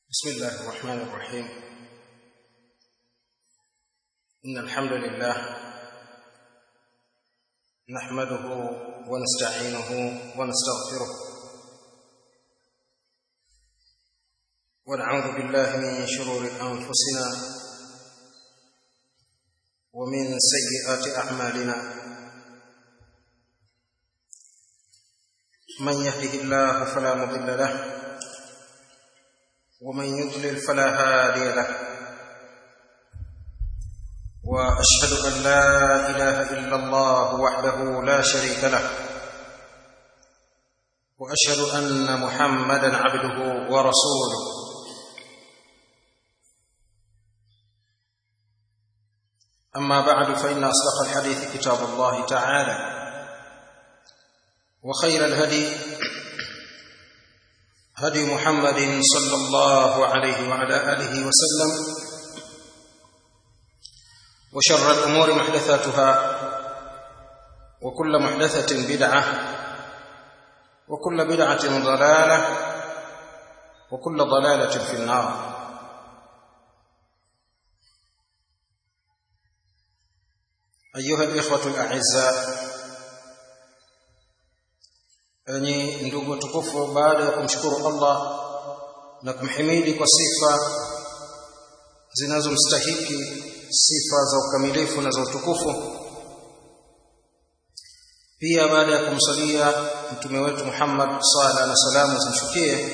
بسم الله الرحمن الرحيم إن الحمد لله نحمده ونستعينه ونستغفره ونعوذ بالله من شرور أنفسنا ومن سيئات أعمالنا من يهده الله فلا مضل له ومن يضلل فلا هادي له واشهد ان لا اله الا الله وحده لا شريك له واشهد ان محمدا عبده ورسوله اما بعد فان اصدق الحديث كتاب الله تعالى وخير الهدي هدي محمد صلى الله عليه وعلى اله وسلم وشر الامور محدثاتها وكل محدثه بدعه وكل بدعه ضلاله وكل ضلاله في النار ايها الاخوه الاعزاء enyi ndugu tukufu baada ya kumshukuru Allah na kumhimidi kwa sifa zinazomstahiki sifa za ukamilifu na za utukufu pia baada ya kumsalia mtume wetu Muhammad sala na salamu zimshukie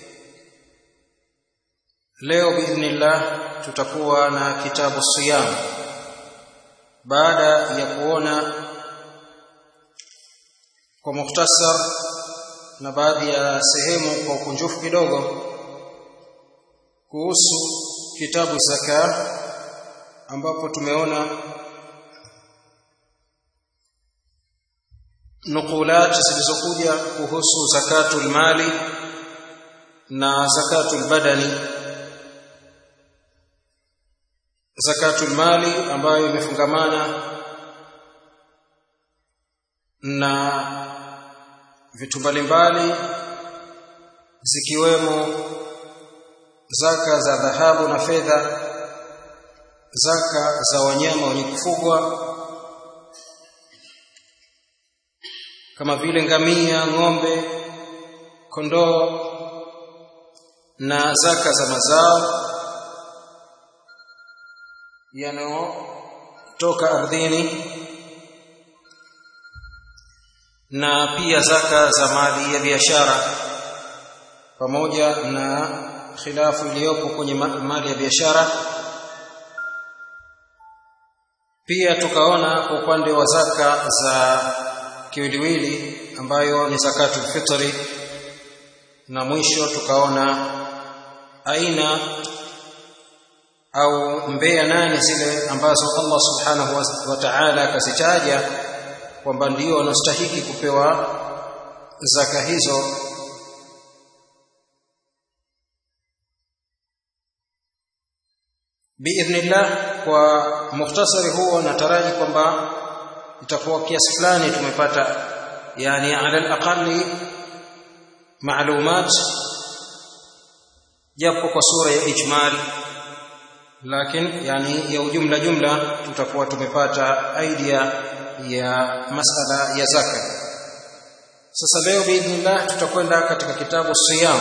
leo biidhnillah tutakuwa na kitabu siyam baada ya kuona kwa mukhtasar na baadhi ya sehemu kwa ukunjufu kidogo kuhusu kitabu zaka ambapo tumeona nukulat zilizokuja kuhusu zakatul mali na zakatul badani zakatul mali ambayo imefungamana na vitu mbalimbali zikiwemo zaka za dhahabu na fedha zaka za wanyama wenye kufugwa kama vile ngamia ng'ombe kondoo na zaka za mazao yanayotoka ardhini na pia zaka za mali ya biashara pamoja na khilafu iliyopo kwenye mali ya biashara pia tukaona kwa upande wa zaka za kiwiliwili ambayo ni zakatu fitri na mwisho tukaona aina au mbea nane zile ambazo Allah subhanahu wa ta'ala akazitaja kwamba ndio wanastahiki kupewa zaka hizo biidhnillah kwa mukhtasari huo nataraji kwamba itakuwa kiasi fulani tumepata yani ala alaqali maalumat japo kwa sura ya ijmal lakini yani ya ujumla jumla tutakuwa tumepata idea ya masala ya zaka sasa leo biidhnillah tutakwenda katika kitabu siyam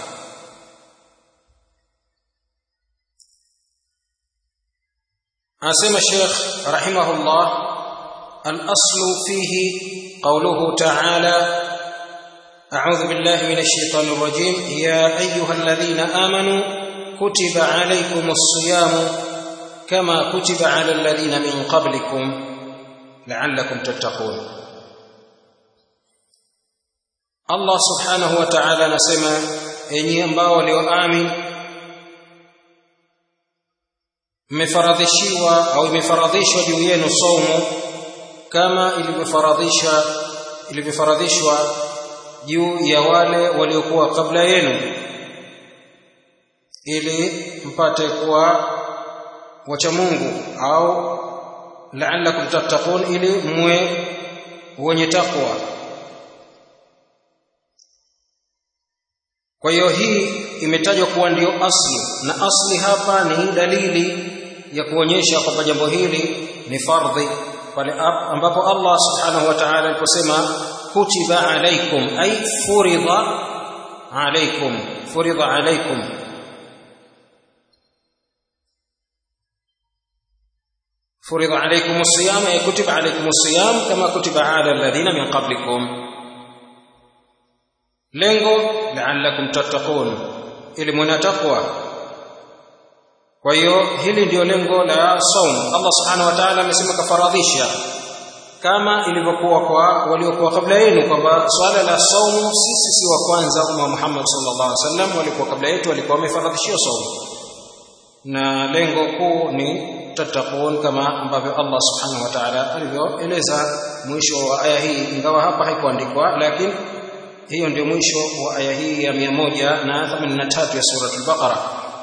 asema Sheikh rahimahullah al-aslu fihi qawluhu ta'ala a'udhu billahi minash shaitanir rajim ya ayyuhalladhina amanu kutiba alaykumus siyamu kama kutiba 'alal ladhina min qablikum la'allakum tattaqun Allah subhanahu wa ta'ala anasema enyi ambao walioamini mmefaradhishiwa au imefaradhishwa juu yenu saumu kama ilivyofaradhisha ilivyofaradhishwa juu ya wale waliokuwa kabla yenu ili mpate kuwa wacha Mungu au la'allakum tattaqun ili mwe wenye takwa kwa hiyo hii imetajwa kuwa ndio asli na asli hapa ni dalili ya kuonyesha kwamba jambo hili ni fardhi pale ambapo Allah subhanahu wa ta'ala aliposema kutiba alaikum ay furidha alaikum furidha alaikum فرض عليكم الصيام أي كتب عليكم الصيام كما كتب على الذين من قبلكم lengo la'allakum tattaqun ili mwana taqwa kwa hiyo hili ndio lengo la saum Allah subhanahu wa ta'ala amesema kafaradhisha kama ilivyokuwa kwa waliokuwa kabla yenu kwamba swala la saumu sisi si wa kwanza umma Muhammad sallallahu alaihi wasallam walikuwa kabla yetu walikuwa wamefaradhishiwa saumu na lengo kuu ni tattaqun kama ambavyo Allah subhanahu wa ta'ala alivyoeleza mwisho wa aya hii ingawa hapa haikuandikwa lakini hiyo ndio mwisho wa aya hii ya 183 ya sura al-Baqara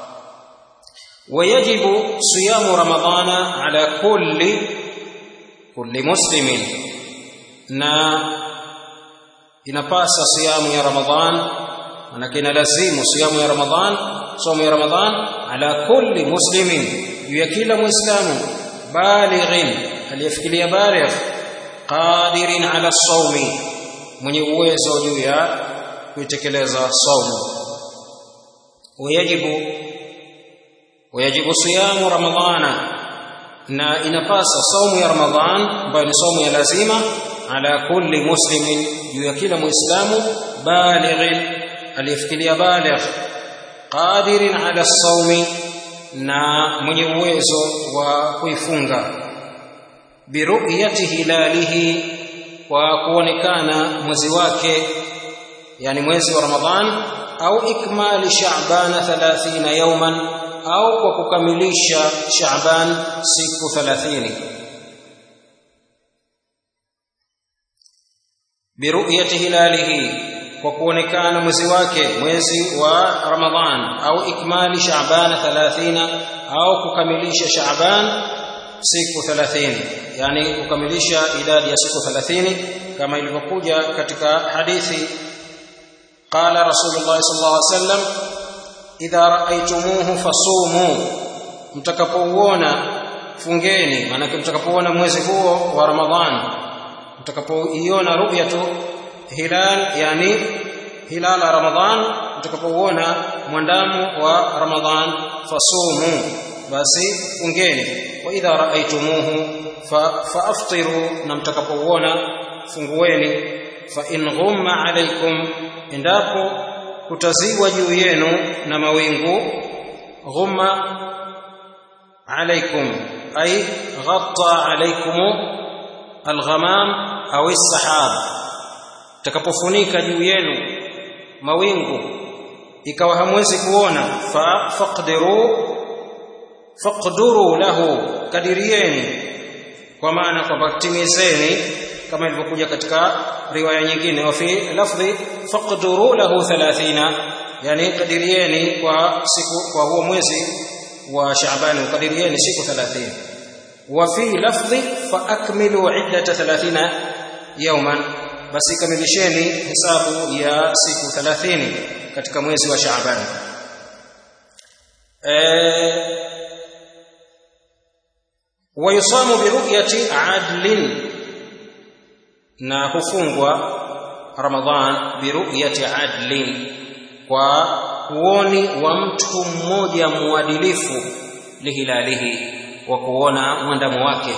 wayajibu siyamu ramadhana ala kulli kulli muslimin na inapasa siyamu ya ramadhan manake inalazimu siyamu ya ramadhan somo ya ramadhan ala kulli muslimin juu ya kila muislamu balighin aliyefikiria baligh qadirin ala sawmi mwenye uwezo juu ya kuitekeleza saumu wayajibu wayajibu siyamu ramadhana na inapasa saumu ya ramadhan ambayo ni saumu ya lazima ala kulli muslimin juu ya kila muislamu balighin aliyefikiria baligh qadirin ala saumi na mwenye uwezo wa kuifunga biruyati hilalihi kwa kuonekana mwezi wake yani mwezi wa ramadhan au ikmali sha'ban 30 yawman au kwa kukamilisha sha'ban siku 30 biruyati hilalihi kwa kuonekana mwezi wake mwezi wa ramadhan au ikmali sha'ban 30 au kukamilisha sha'ban siku 30 yani kukamilisha idadi ya siku 30 kama ilivyokuja katika hadithi qala rasulullah sallallahu alaihi wasallam idha ra'aytumuhu fasumu mtakapouona fungeni maana mtakapouona mwezi huo wa ramadhan mtakapoiona ru'yatu hilal yani hilala ramadhan mtakapouona mwandamo wa ramadhan fasumu basi fungeni wa idha raaitumuhu faaftiru na mtakapouona fungueni fa in ghumma alaikum endapo kutazibwa juu yenu na mawingu ghumma alaikum ay ghatta alaikum alghamam au as-sahab takapofunika juu yenu mawingu ikawa hamwezi kuona fa faqdiru faqduru lahu kadirieni kwa maana kwamba timizeni kama ilivyokuja katika riwaya nyingine wa fi lafdhi faqduru lahu 30 yani kadirieni kwa siku kwa huo mwezi wa Shaaban kadirieni siku 30 wa fi lafdhi fa akmilu iddata 30 yawman basi kamilisheni hesabu ya siku 30 katika mwezi wa Shaaban eh wayusamu biruyati adlin na hufungwa ramadhan biruyati adlin kwa kuoni wa mtu mmoja muadilifu lihilalihi wa kuona mwandamo wake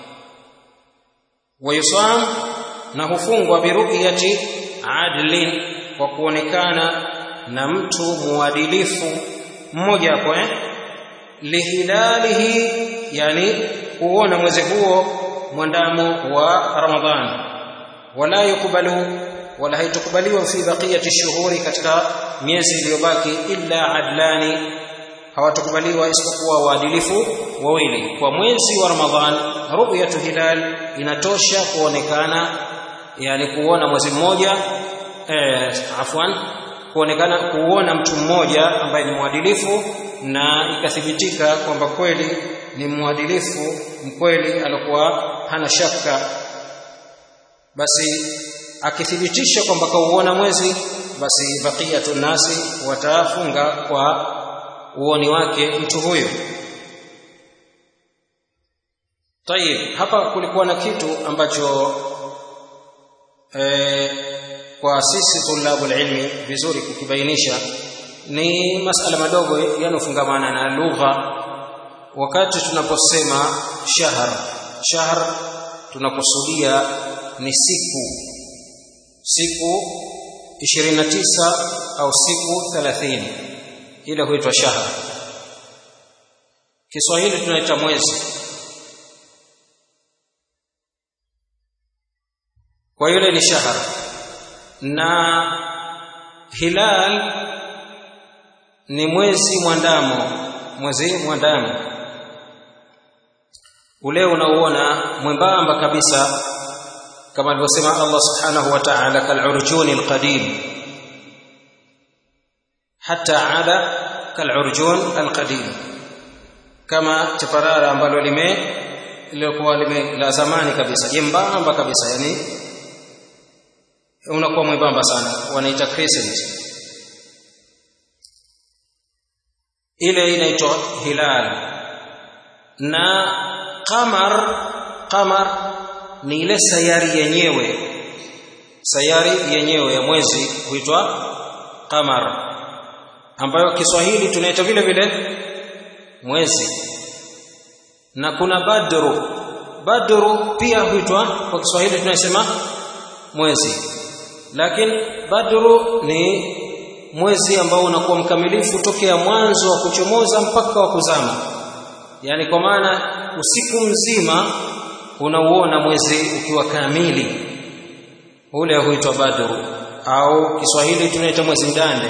wayusam na hufungwa biruyati adlin kwa kuonekana na mtu muadilifu mmoja hapo eh lihilalihi yani kuona mwezi huo mwandamo wa ramadhan wala yukubalu wala haitukubaliwa fi baqiyati shuhuri katika miezi iliyobaki illa adlani hawatukubaliwa isipokuwa waadilifu wawili kwa mwezi wa ramadhan ru'yatu hilal inatosha kuonekana yani kuona mwezi mmoja eh, afwan kuonekana kuona mtu mmoja ambaye ni mwadilifu na ikathibitika kwamba kweli ni mwadilifu mkweli alikuwa hana shaka basi akithibitisha kwamba kauona mwezi basi baqiyatu nasi watafunga kwa uoni wake mtu huyo tayib hapa kulikuwa na kitu ambacho e, kwa sisi tulabul ilmi vizuri kukibainisha ni masala madogo yanofungamana na lugha wakati tunaposema shahr shahr tunakusudia ni siku siku 29 au siku 30 ile huitwa shahr Kiswahili tunaita mwezi kwa yule ni shahr na hilal ni mwezi mwandamo mwezi mwandamo ule unauona mwembamba kabisa kama alivyosema Allah subhanahu wa ta'ala kal'urjuni alqadim hatta ada kal'urjun alqadim kama chaparara ambalo lime lilikuwa lime la zamani kabisa jembamba kabisa yani unakuwa mwembamba sana wanaita crescent ile inaitwa hilal na qamar qamar ni ile sayari yenyewe sayari yenyewe ya mwezi huitwa qamar ambayo Kiswahili tunaita vile vile mwezi na kuna badru badru pia huitwa kwa Kiswahili tunasema mwezi lakini badru ni mwezi ambao unakuwa mkamilifu tokea mwanzo wa kuchomoza mpaka wa kuzama yani kwa maana usiku mzima unauona mwezi ukiwa kamili ule huitwa badru au Kiswahili tunaita mwezi mdande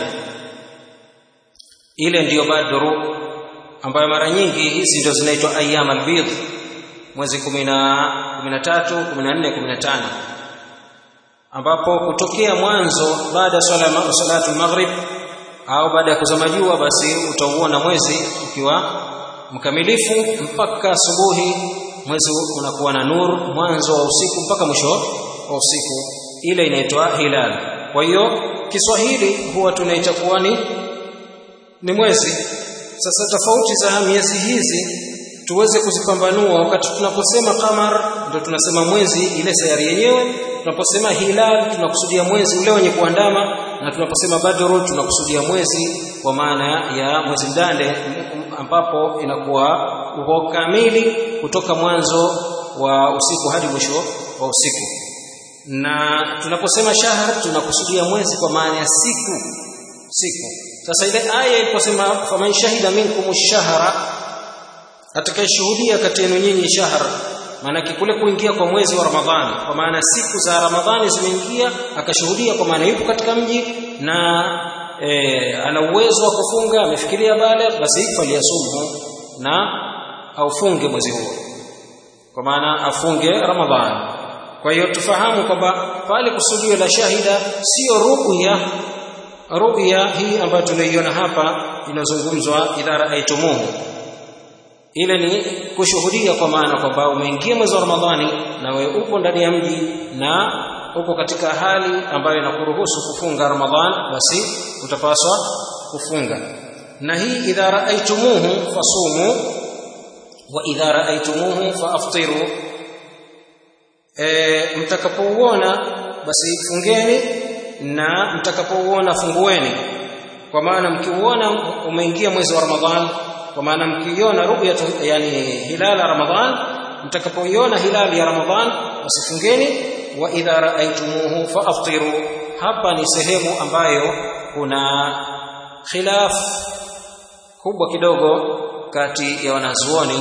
ile ndiyo badru ambayo mara nyingi hizi ndio zinaitwa ayyam albid mwezi 10 13 14 15 ambapo kutokea mwanzo baada swala salatu maghrib au baada ya kuzama jua basi utauona mwezi ukiwa mkamilifu mpaka asubuhi mwezi unakuwa na nur mwanzo wa usiku mpaka mwisho wa usiku ile inaitwa hilal kwa hiyo Kiswahili huwa tunaita kuwa ni ni mwezi sasa tofauti za miezi hizi tuweze kuzipambanua wakati tunaposema qamar ndio tunasema mwezi ile sayari yenyewe tunaposema hilal tunakusudia mwezi ule wenye kuandama na tunaposema badru tunakusudia mwezi kwa maana ya mwezi mdande ambapo inakuwa uko kamili kutoka mwanzo wa usiku hadi mwisho wa usiku na tunaposema shahar tunakusudia mwezi kwa maana ya siku siku sasa ile aya iliposema faman shahida minkum ash-shahra atakayeshuhudia kati yenu nyinyi shahr maana kule kuingia kwa mwezi wa Ramadhani kwa maana siku za Ramadhani zimeingia akashuhudia kwa maana yupo katika mji na e, ana uwezo wa kufunga amefikiria baligh basi faliyasumhu na aufunge mwezi huo kwa maana afunge Ramadhani kwa hiyo tufahamu kwamba pale kusudio la shahida sio ru'ya ru'ya hii ambayo tunaiona hapa inazungumzwa idha ra'aytumuhu ile ni kushuhudia kwa maana kwamba umeingia mwezi wa Ramadhani na wewe upo ndani ya mji na uko katika hali ambayo inakuruhusu kufunga Ramadhan basi utapaswa kufunga na hii idha ra'aytumuhu fasumu wa idha ra'aytumuhu faaftiru e, mtakapouona basi fungeni na mtakapouona fungueni kwa maana mkiuona umeingia mwezi wa Ramadhan kwa maana mkiiona ru'ya yani hilala Ramadhan mtakapoiona hilali ya Ramadhan wasifungeni wa idha ra'aytumuhu faaftiru hapa ni sehemu ambayo kuna khilaf kubwa kidogo kati ya wanazuoni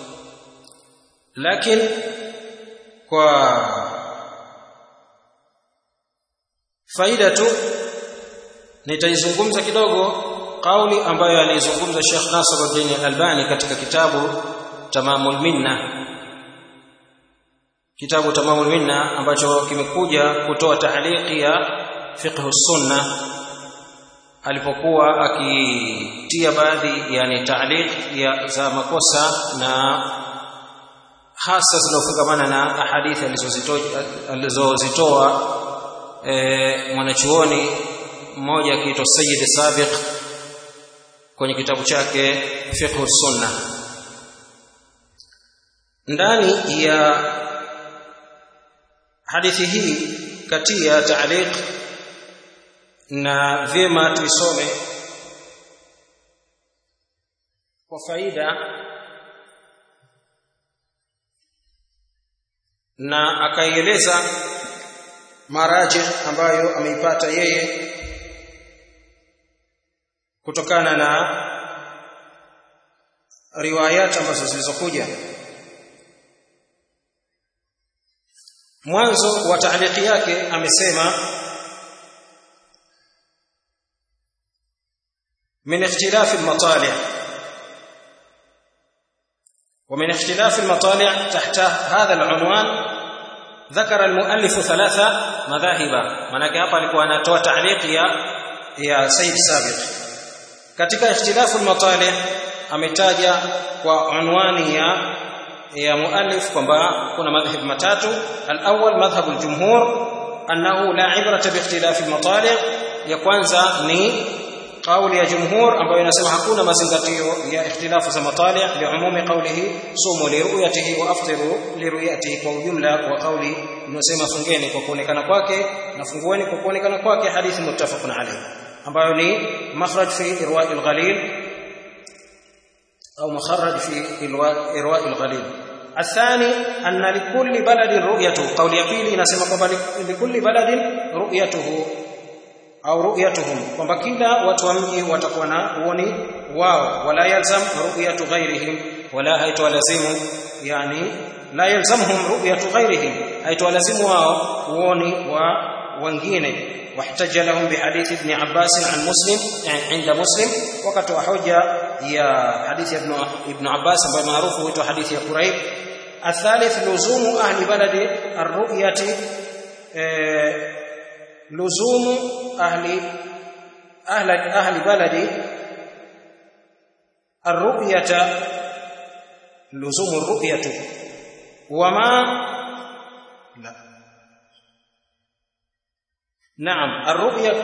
lakini kwa faida tu nitaizungumza kidogo kauli ambayo alizungumza Sheikh Nasruddin Al-Albani katika kitabu Tamamul Minna kitabu Tamamul Minna ambacho kimekuja kutoa tahliki ya fiqh sunna alipokuwa akitia baadhi yani taaliq ya za makosa na hasa zinazofungamana na ahadithi alizozitoa alizozitoa e, mwanachuoni mmoja akiitwa Sayyid Sabiq kwenye kitabu chake Fiqh Sunna ndani ya hadithi hii kati ya taaliq na vyema tuisome kwa faida na akaieleza maraji ambayo ameipata yeye kutokana na riwayat ambazo zilizokuja mwanzo wa taaliki yake amesema من اختلاف المطالع ومن اختلاف المطالع تحت هذا العنوان ذكر المؤلف ثلاثة مذاهب manake hapa alikuwa anatoa ta'liq ya ya Said Sabiq katika ikhtilafu al-matali ametaja kwa unwani ya ya muallif kwamba kuna madhhab matatu al-awwal madhhab al-jumhur annahu la ibrata bi ikhtilafi al-matali ya kwanza ni kauli ya jumhur ambayo inasema hakuna mazingatio ya ikhtilafu za matali liumumi qawlihi sumu liruyatihi wa aftiru liruyatihi kwa ujumla wa kauli inasema fungeni kwa kuonekana kwake na fungueni kwa kuonekana kwake hadithi muttafaqun alayhi ambayo ni makhraj fi irwa' al-ghalil au makharaj fi irwa' al-ghalil الثاني أن لكل بلد رؤيته قول يقيل نسمى kwamba لكل بلد رؤيته au ru'yatuhum kwamba kila watu wa mji watakuwa na uoni wao wala yalzam ru'yatu ghairihim wala haitawalazimu yani la yalzamhum ru'yatu ghairihim haitawalazimu wao uoni wa wengine واحتج لهم بحديث ابن عباس عن مسلم عند مسلم وقت حجة يا حديث ابن ابن عباس معروف هو حديث يا قريب الثالث لزوم أهل بلد الرؤية لزوم أهل أهل أهل بلد الرؤية لزوم الرؤية وما لا نعم الرؤية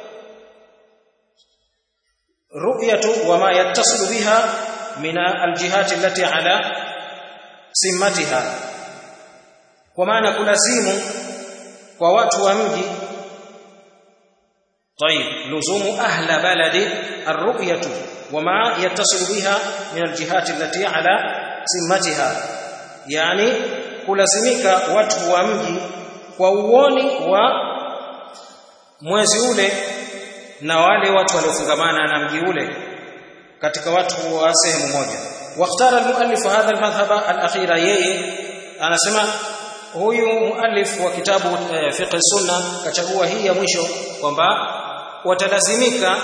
رؤية وما يتصل بها من الجهات التي على سمتها ومعنى كلازم kwa watu wa mji طيب لزوم أهل بلد الرؤية وما يتصل بها من الجهات التي على سمتها يعني kulazimika watu wa mji kwa uoni wa mwezi ule na wale watu waliofungamana na mji ule katika watu wa sehemu moja واختار المؤلف هذا المذهب الأخير yeye anasema huyu muallif wa kitabu e, fiqh sunna kachagua hii ya mwisho kwamba watalazimika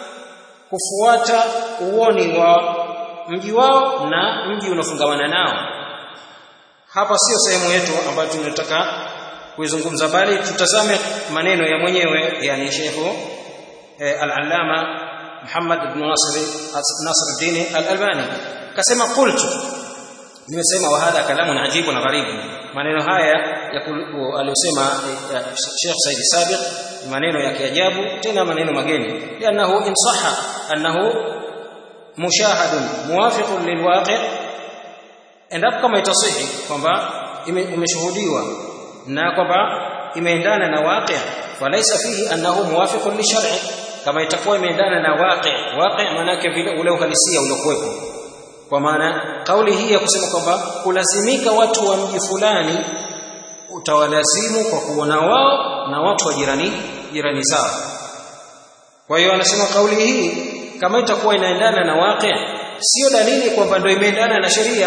kufuata uoni wa mji wao na mji unafungamana nao hapa sio sehemu yetu ambayo tunataka kuizungumza bali tutazame maneno ya mwenyewe yani Sheikh e, al-Allama Muhammad ibn Nasir Nasruddin al-Albani kasema qultu nimesema wa hadha kalamun ajibu na gharibu maneno haya aliyosema Sheikh Said Sabiq maneno ya kiajabu tena maneno mageni lianahu in sahha annahu mushahadun muwafiqun lilwaqi endapo kama itasihi kwamba imeshuhudiwa na kwamba imeendana na waqi falaysa fihi annahu muwafiqun lishar'i kama itakuwa imeendana na waqi waqi maana yake vile ule uhalisia uliokuwepo kwa maana kauli hii ya kusema kwamba kulazimika watu wa mji fulani utawalazimu kwa kuona wao na watu wa jirani jirani zao kwa hiyo anasema kauli hii kama itakuwa inaendana na waqi sio dalili kwamba ndio imeendana na sheria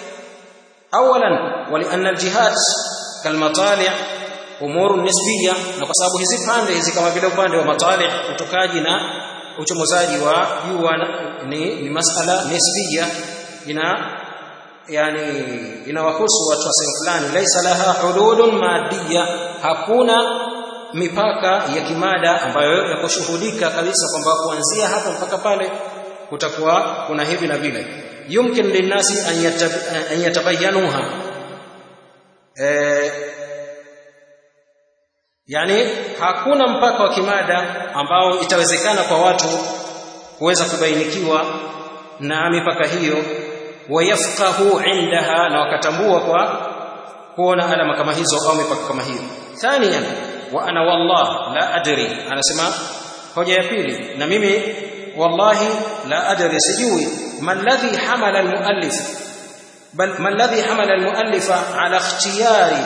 awalan walianna aljihad kalmatali' umuru nisbiya na kwa sababu hizi pande hizi kama vile upande wa matali' utokaji na uchomozaji wa jua ni, ni masala nisbiya ina yani inawahusu watu wa sehemu fulani laisa laha hududun madiyya hakuna mipaka ya kimada ambayo yakushuhudika kabisa kwamba kuanzia hapa mpaka pale kutakuwa kuna hivi na vile yumkin linnasi an yatabayanuha eh yani hakuna mpaka wa kimada ambao itawezekana kwa watu kuweza kubainikiwa na mipaka hiyo wayafqahu indaha na wakatambua kwa kuona alama kama hizo au mipaka kama hiyo thaniyan wa ana wallah la adri anasema hoja ya pili na mimi wallahi la adri sijui ma alladhi hamala almuallif bal ma alladhi hamala almuallifa ala ikhtiyari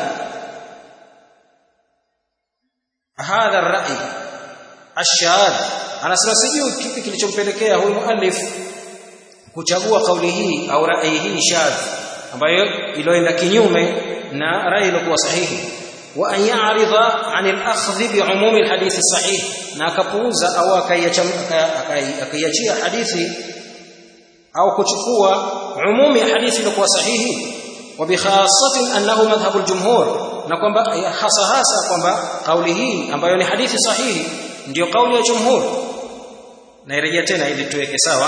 hadha ar-ra'i ash-shadh anasema sijui kipi kilichompelekea huyu muallif kuchagua kauli hii au rai hii shadh ambayo iliyoenda kinyume na rai iliyokuwa sahihi wa an ya'rida 'an al-akhdh bi 'umum al-hadith sahih na akapuuza au akaiachia hadithi au kuchukua umumi ya hadithi iliyokuwa sahihi wa bi khassatin annahu madhhabu al-jumhur na kwamba hasa hasa kwamba kauli hii ambayo ni hadithi sahihi ndiyo kauli ya jumhur nairejea tena ili tuweke sawa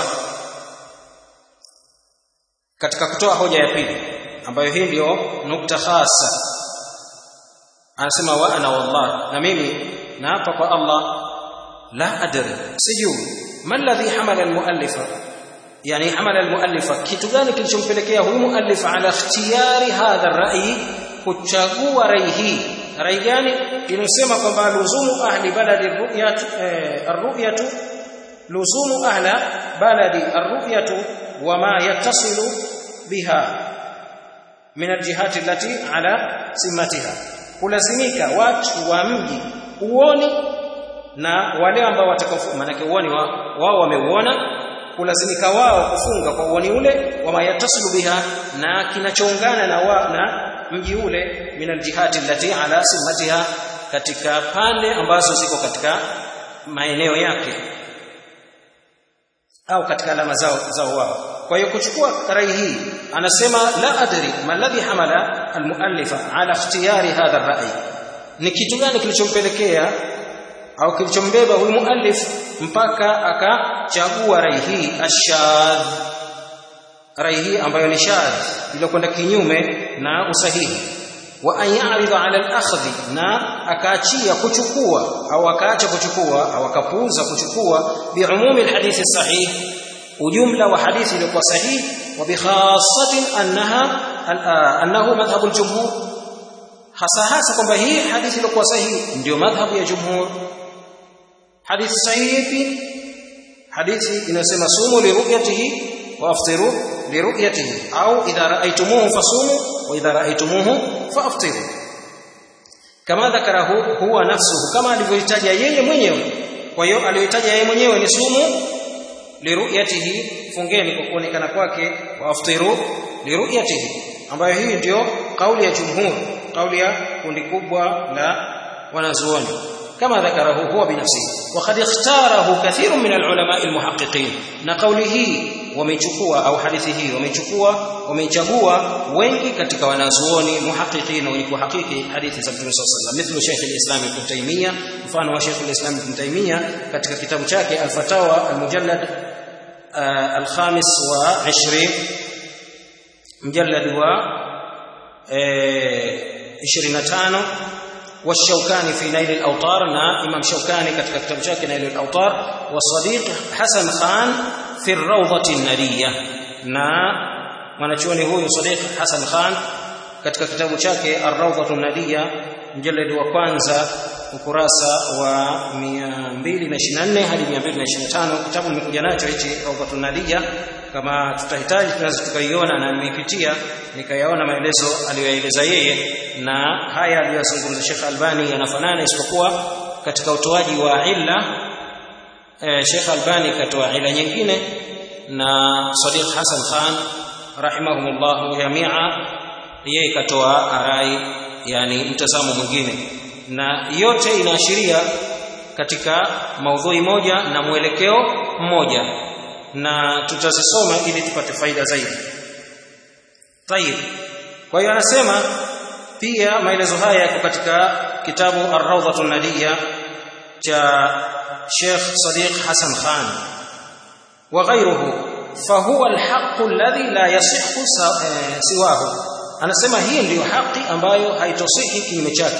katika kutoa hoja ya pili ambayo hii ndiyo nukta hasa anasema wa ana wallah na mimi naapa kwa Allah la adri sijui ma alladhi hamala almuallifa yani hamala almuallifa kitu gani kilichompelekea huyu muallif ala ikhtiyari hadha ar-ra'i kuchagua rai hii rai gani inasema kwamba luzumu ahli baladi ar-ru'yat ar-ru'yatu luzumu ahla baladi ar-ru'yatu wama yattasilu biha min al-jihati allati ala simmatiha kulazimika watu wa mji uoni na wale ambao watakaofunga manake uoni wao wameuona kulazimika wao kufunga kwa uoni ule wama yattasilu biha na kinachoungana na wa, na mji ule min aljihati allati ala simmatiha katika pande ambazo ziko katika maeneo yake au katika alama zao zao wao kwa hiyo kuchukua rai hii anasema la adri ma alladhi hamala almuallifa ala ikhtiyari hadha ar-ra'i ni kitu gani kilichompelekea au kilichombeba huyu muallif mpaka akachagua rai hii ashadh rai hii ambayo ni shadh iliyokwenda kinyume na usahihi wa an ya'rida 'ala al-akhdhi na akaachia kuchukua au akaacha kuchukua au akapuuza kuchukua bi'umumi al-hadith sahih ujumla wa hadithi iliyokuwa sahihi wa bikhassatin annaha annahu madhhabu al-jumhur hasa hasa kwamba hii hadithi iliyokuwa sahihi ndio madhhabu ya jumhur hadithi sahihi hadithi inasema sumu li ru'yatihi wa aftiru li ru'yatihi au idha ra'aytumuhu fasumu wa idha ra'aytumuhu faaftiru kama dhakarahu huwa nafsuhu kama alivyoitaja yeye mwenyewe kwa hiyo aliyoitaja yeye mwenyewe ni sumu liruyatihi fungeni kwa kuonekana kwake wa aftiru liruyatihi ambayo hii ndio kauli ya jumhur kauli ya kundi kubwa la wanazuoni kama dhakarahu huwa binafsihi wa qad ikhtarahu kathirun min alulama almuhaqqiqin na kauli hii wamechukua au hadithi hii wamechukua wamechagua wengi katika wanazuoni muhaqqiqin wenye kuhakiki hadithi za Mtume sallallahu alaihi wasallam mithlu Sheikh al-Islam Ibn Taymiyyah mfano wa Sheikh al-Islam Ibn Taymiyyah katika kitabu chake al-Fatawa al-Mujallad al-Khamis wa 20 mjallad wa 25 والشوكاني في نيل الأوطار نا إمام شوكاني katika kitabu chake نيل الأوطار والصديق حسن خان في الروضة النارية na mwanachuoni huyu Sadiq Hassan Khan katika kitabu chake Ar-Rawdatu An-Nadiyya mjaladi wa kwanza ukurasa wa 224 hadi 225 kitabu nimekuja nacho hichi Rawdatu An-Nadiyya kama tutahitaji tunaweza tukaiona na nimepitia nikayaona maelezo aliyoeleza yeye na haya aliyozungumza Sheikh Albani yanafanana isipokuwa katika utoaji wa illa eh, Sheikh Albani katoa ila nyingine na Sadiq Hassan Khan rahimahumullah jamia yeye katoa arai yani mtazamo mwingine na yote inaashiria katika maudhui moja na mwelekeo mmoja na tutazisoma ili tupate faida zaidi tayib kwa hiyo anasema pia maelezo haya yako katika kitabu Ar-Rawdatu Nadiyya cha Sheikh Sadiq Hassan Khan wa ghayruhu fahuwa al-haqq alladhi la yasihhu siwahu anasema hii ndiyo haki ambayo haitosihi kinyume chake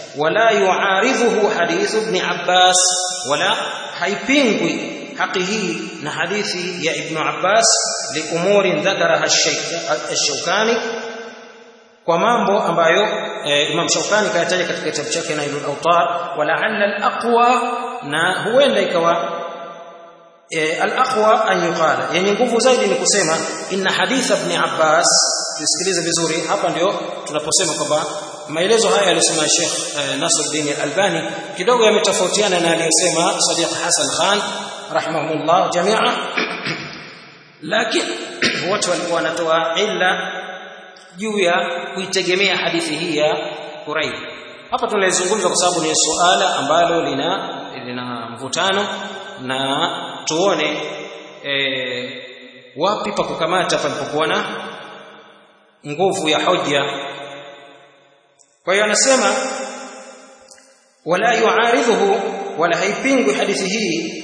wala yuaridhuhu hadithu ibn Abbas wala haipingwi haki hii na hadithi ya ibn Abbas liumuri dhakaraha ash-Shawkani kwa mambo ambayo e, Imam Shawkani kayataja katika kitabu chake Nailul Awtar wala alla al-aqwa na huenda ikawa e, al-aqwa an yuqala yani nguvu zaidi ni kusema inna hadith ibn Abbas tusikilize vizuri hapa ndio tunaposema kwamba maelezo haya aliyosema Sheikh e, Nasruddin Al-Albani kidogo yametofautiana na aliyosema Sadiq Hassan Khan rahimahumullah jamia lakini wote walikuwa wanatoa illa juu ya kuitegemea hadithi hii ya Quraib. Hapa tunalizungumza kwa sababu ni suala ambalo lina lina mvutano na tuone e, wapi pa kukamata palipokuwa na nguvu ya hoja. Kwa hiyo anasema wala yuaridhuhu wala haipingwi hadithi hii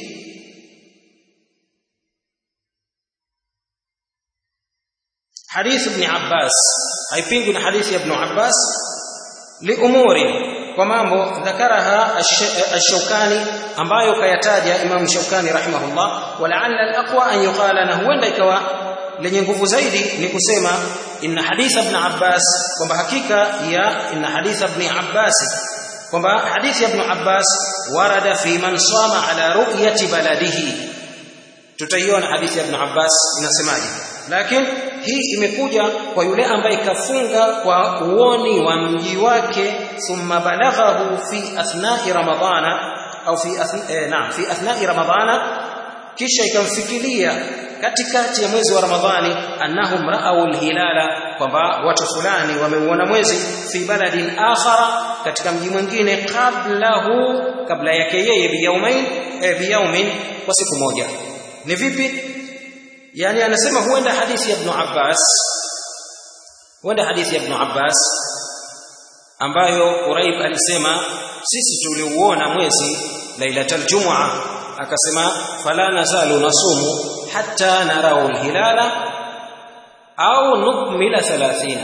حديث ابن عباس haipingwi na hadithi ya ibn Abbas liumuri kwa mambo dhakaraha ash-Shawkani ambayo kayataja Imam Shawkani rahimahullah walaalla al-aqwa an yuqala na huenda ikawa lenye nguvu zaidi ni kusema inna hadith ibn Abbas kwamba hakika ya inna hadith ibn Abbas kwamba hadithi ya ibn Abbas warada fi man sama ala ru'yati baladihi tutaiona hadithi ya ibn Abbas inasemaje lakini hii imekuja kwa yule ambaye kafunga kwa uoni wa mji wake thumma balaghahu fi athnai ramadhana au fi eh, naam fi athnai ramadhana kisha ikamfikiria katikati ya mwezi wa ramadhani annahum ra'aw alhilala kwamba watu fulani wameuona mwezi fi baladin akhara katika mji mwingine qablahu kabla yake yeye biyaumain eh, biyaumin kwa siku moja ni vipi yani anasema huenda hadithi ya Ibn Abbas huenda hadithi ya Ibn Abbas ambayo Quraib alisema sisi tuliuona mwezi lailatul jumua akasema fala nazalu nasumu hatta narau alhilala au nukmila 30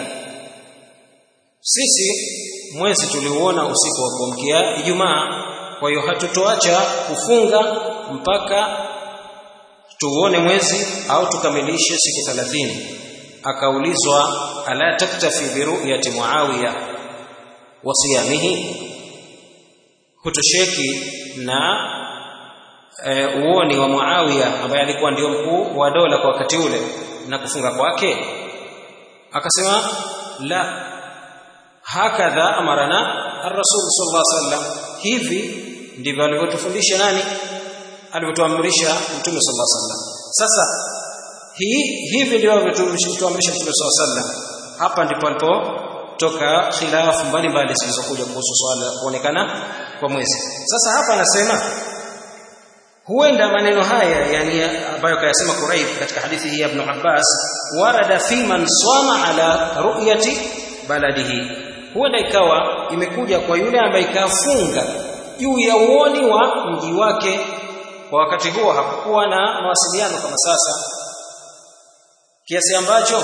sisi mwezi tuliuona usiku wa kuamkia Ijumaa kwa hiyo hatutoacha kufunga mpaka tuone mwezi au tukamilishe siku 30 akaulizwa ala taktafi bi ru'yati muawiya wa siyamihi hutosheki na e, uoni wa muawiya ambaye alikuwa ndio mkuu wa dola kwa wakati ule na kufunga kwake akasema la hakadha amarana ar-rasul sallallahu alaihi wasallam hivi ndivyo alivyotufundisha nani alivyotuamrisha mtume sallallahu alaihi wasallam sasa hii hivi ndio alivyotuamrisha mtume sallallahu alaihi wasallam hapa ndipo alipotoka khilafu mbalimbali zilizokuja kuhusu swala la kuonekana kwa mwezi sasa hapa anasema huenda maneno haya yani ambayo kayasema Quraib katika hadithi hii ya Ibn Abbas warada fi man swama ala ru'yati baladihi huenda ikawa imekuja kwa yule ambaye kafunga juu ya uoni wa mji wake kwa wakati huo hakukuwa na mawasiliano kama sasa kiasi ambacho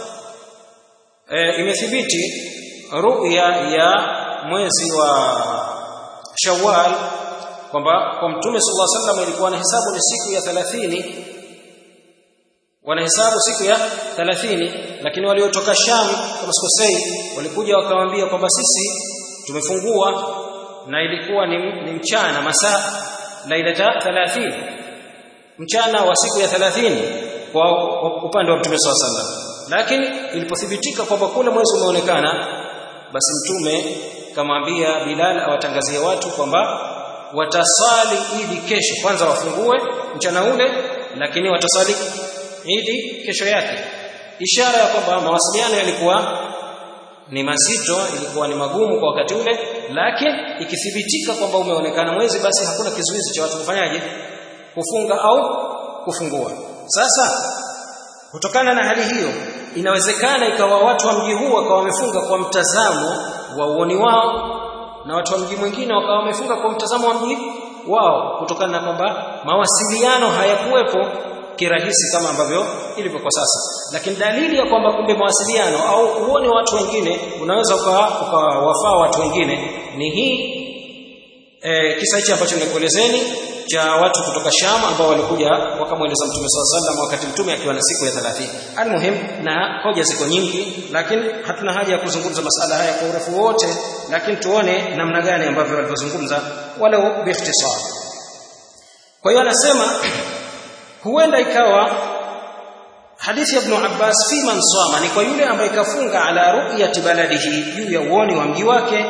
e, imethibiti ru'ya ya mwezi wa Shawwal kwamba kwa Mtume sallallahu alaihi wasallam ilikuwa na hesabu ni siku ya 30 wanahesabu siku ya 30 lakini waliotoka Sham kama sikosei walikuja wakamwambia kwamba sisi tumefungua na ilikuwa ni, ni mchana masaa lailata 30 mchana wa siku ya 30 kwa upande wa Mtume swalla sallam lakini ilipothibitika kwamba kule mwezi umeonekana basi mtume kamwambia Bilal awatangazie watu kwamba watasali idi kesho kwanza wafungue mchana ule lakini watasali idi kesho yake ishara ya kwamba mawasiliano yalikuwa ni mazito ilikuwa ni magumu kwa wakati ule lakini ikithibitika kwamba umeonekana mwezi basi hakuna kizuizi cha watu kufanyaje kufunga au kufungua sasa kutokana na hali hiyo inawezekana ikawa watu wa mji huu wakawa wamefunga kwa mtazamo wa uoni wao na watu wa mji mwingine wakawa wamefunga kwa mtazamo wa mji wao kutokana na kwamba mawasiliano hayakuwepo kirahisi kama ambavyo ilivyo kwa sasa lakini dalili ya kwamba kumbe mawasiliano au uone watu wengine unaweza ukawafaa watu wengine ni hii e, kisa hichi ambacho nimekuelezeni cha watu kutoka Sham ambao walikuja wakamweleza Mtume SAW sallam wakati Mtume akiwa na siku ya 30. Almuhim na hoja ziko nyingi lakini hatuna haja ya kuzungumza masala haya kwa urefu wote lakini tuone namna gani ambavyo walivyozungumza walau biikhtisar. Kwa hiyo anasema huenda ikawa hadithi ya Ibn Abbas fi man sama ni kwa yule ambaye kafunga ala ru'yati baladihi juu ya uoni wa mji wake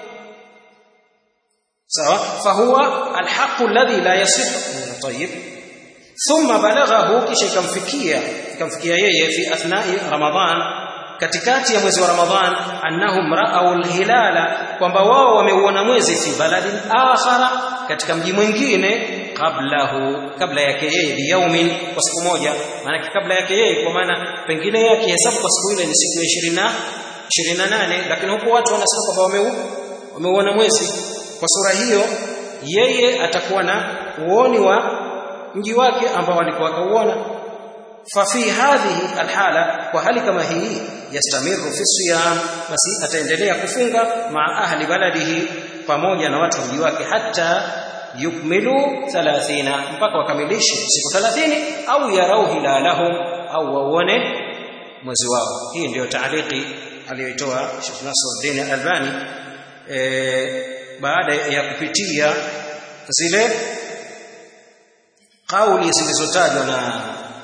sawa fahuwa alhaqu alladhi la yasih tayyib thumma balaghahu kisha ikamfikia ikamfikia yeye fi athnai ramadhan katikati ya mwezi wa ramadhan annahum ra'aw alhilala kwamba wao wameuona mwezi fi baladin akhara katika mji mwingine qablahu kabla yake yeye biyaumin kwa siku moja maana kabla yake yeye kwa maana pengine yake hesabu kwa siku ile ni siku ya 20 28 lakini huko watu wanasema kwamba wameuona mwezi kwa sura hiyo yeye atakuwa na uoni wa mji wake ambao alikuwa akauona fa fi hadhihi alhala kwa hali kama hii yastamiru fi siyam basi ataendelea kufunga maa ahli baladihi pamoja na watu mji wake hata yukmilu 30 mpaka wakamilishe siku 30 au yarau hilalahum au waone mwezi wao hii ndiyo taaliki aliyoitoa Sheikh Nasruddin Albani e, baada ya kupitia zile kauli zilizotajwa na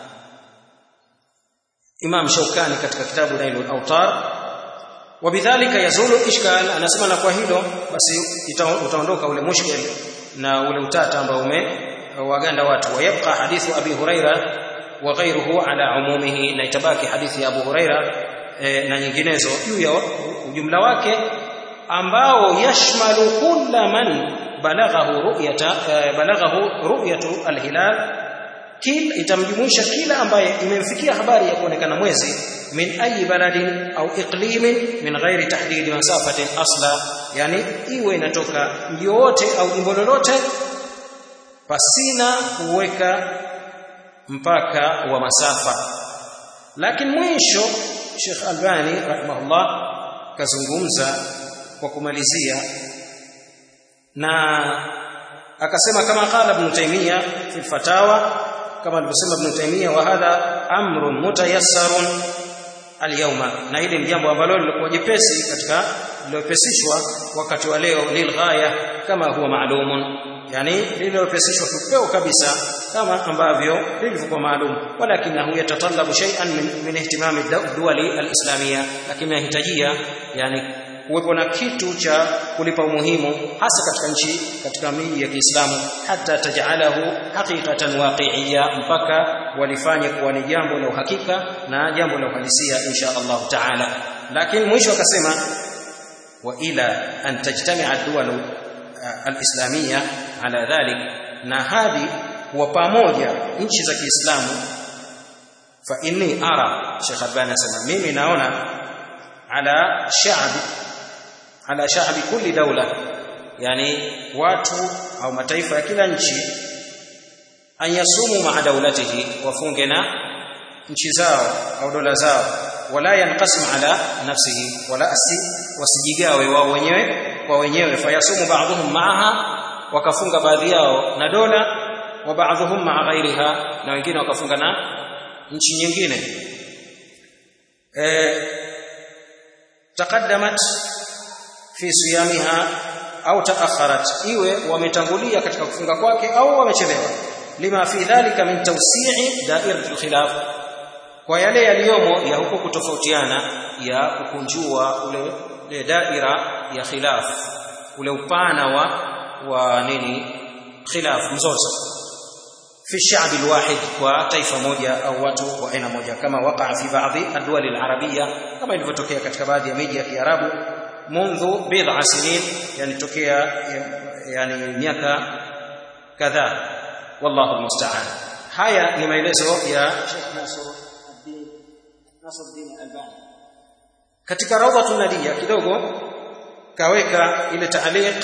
Imam Shaukani katika kitabu Nailul Awtar wabidhalika yazulu ishkal anasema na kwa hilo basi utaondoka ule mushkil na ule utata ambao umewaganda watu wayabqa hadithu abi huraira wa ghayruhu ala umumihi na itabaki hadithi ya abu huraira e, na nyinginezo juu ya ujumla wake ambao yashmalu kulla man balaghahu ru'yata balaghahu ru'yatu alhilal kila itamjumuisha kila ambaye imemfikia habari ya kuonekana mwezi min ayi baladin au iqlimin min ghairi tahdid masafatin asla yani iwe inatoka mji wote au jimbo lolote pasina kuweka mpaka wa masafa lakini mwisho Sheikh Albani rahimahullah kazungumza kwa kumalizia na akasema kama qala ibn Taymiyyah fi fatawa kama alivyosema ibn Taymiyyah wa hadha amrun mutayassarun alyawma na hili ni jambo ambalo lilikuwa jepesi katika lilopesishwa wakati wa leo lilghaya kama huwa maalumun yani lililopesishwa kipeo kabisa kama ambavyo lilivyokuwa maalum walakinahu yatatallabu shay'an min, min ihtimami duwali alislamia lakini yahitajia yani kuwepo na kitu cha kulipa umuhimu hasa katika nchi katika miji ya Kiislamu hata tajalahu haqiqatan waqi'iyya mpaka walifanye kuwa ni jambo la uhakika na jambo la uhalisia insha Allah taala lakini mwisho akasema wa ila an tajtami'a ad-duwal al-islamiyya ala dhalik na hadi wa pamoja nchi za Kiislamu fa inni ara Sheikh Albani anasema mimi naona ala sha'b ala sha'bi kulli dawla yani watu au mataifa ya kila nchi ayasumu ma'a dawlatihi wafunge na nchi zao au dola zao wala yanqasim ala nafsihi wala asi wasijigawe wao wenyewe kwa wenyewe fayasumu ba'dhum ma'aha wakafunga baadhi yao na dola wa ba'dhum ma'a ghairiha na wengine wakafunga na nchi nyingine eh taqaddamat fi siyamiha au taakharat iwe wametangulia katika kufunga kwake au wamechelewa lima fi dhalika min tawsi'i da'iratul khilaf kwa yale yaliyomo ya huko kutofautiana ya kukunjua ule, ule daira ya khilaf ule upana wa wa nini khilaf mzozo fi sha'b alwahid kwa taifa moja au watu wa aina moja kama waqa fi baadhi adwal alarabia kama ilivyotokea katika baadhi ya miji ya Kiarabu منذ بضع سنين يعني تokea yani miaka kadhaa wallahu almusta'an haya ni maelezo ya Sheikh Nasruddin Nasruddin Albani katika rawdatun nadia kidogo kaweka ile taaliq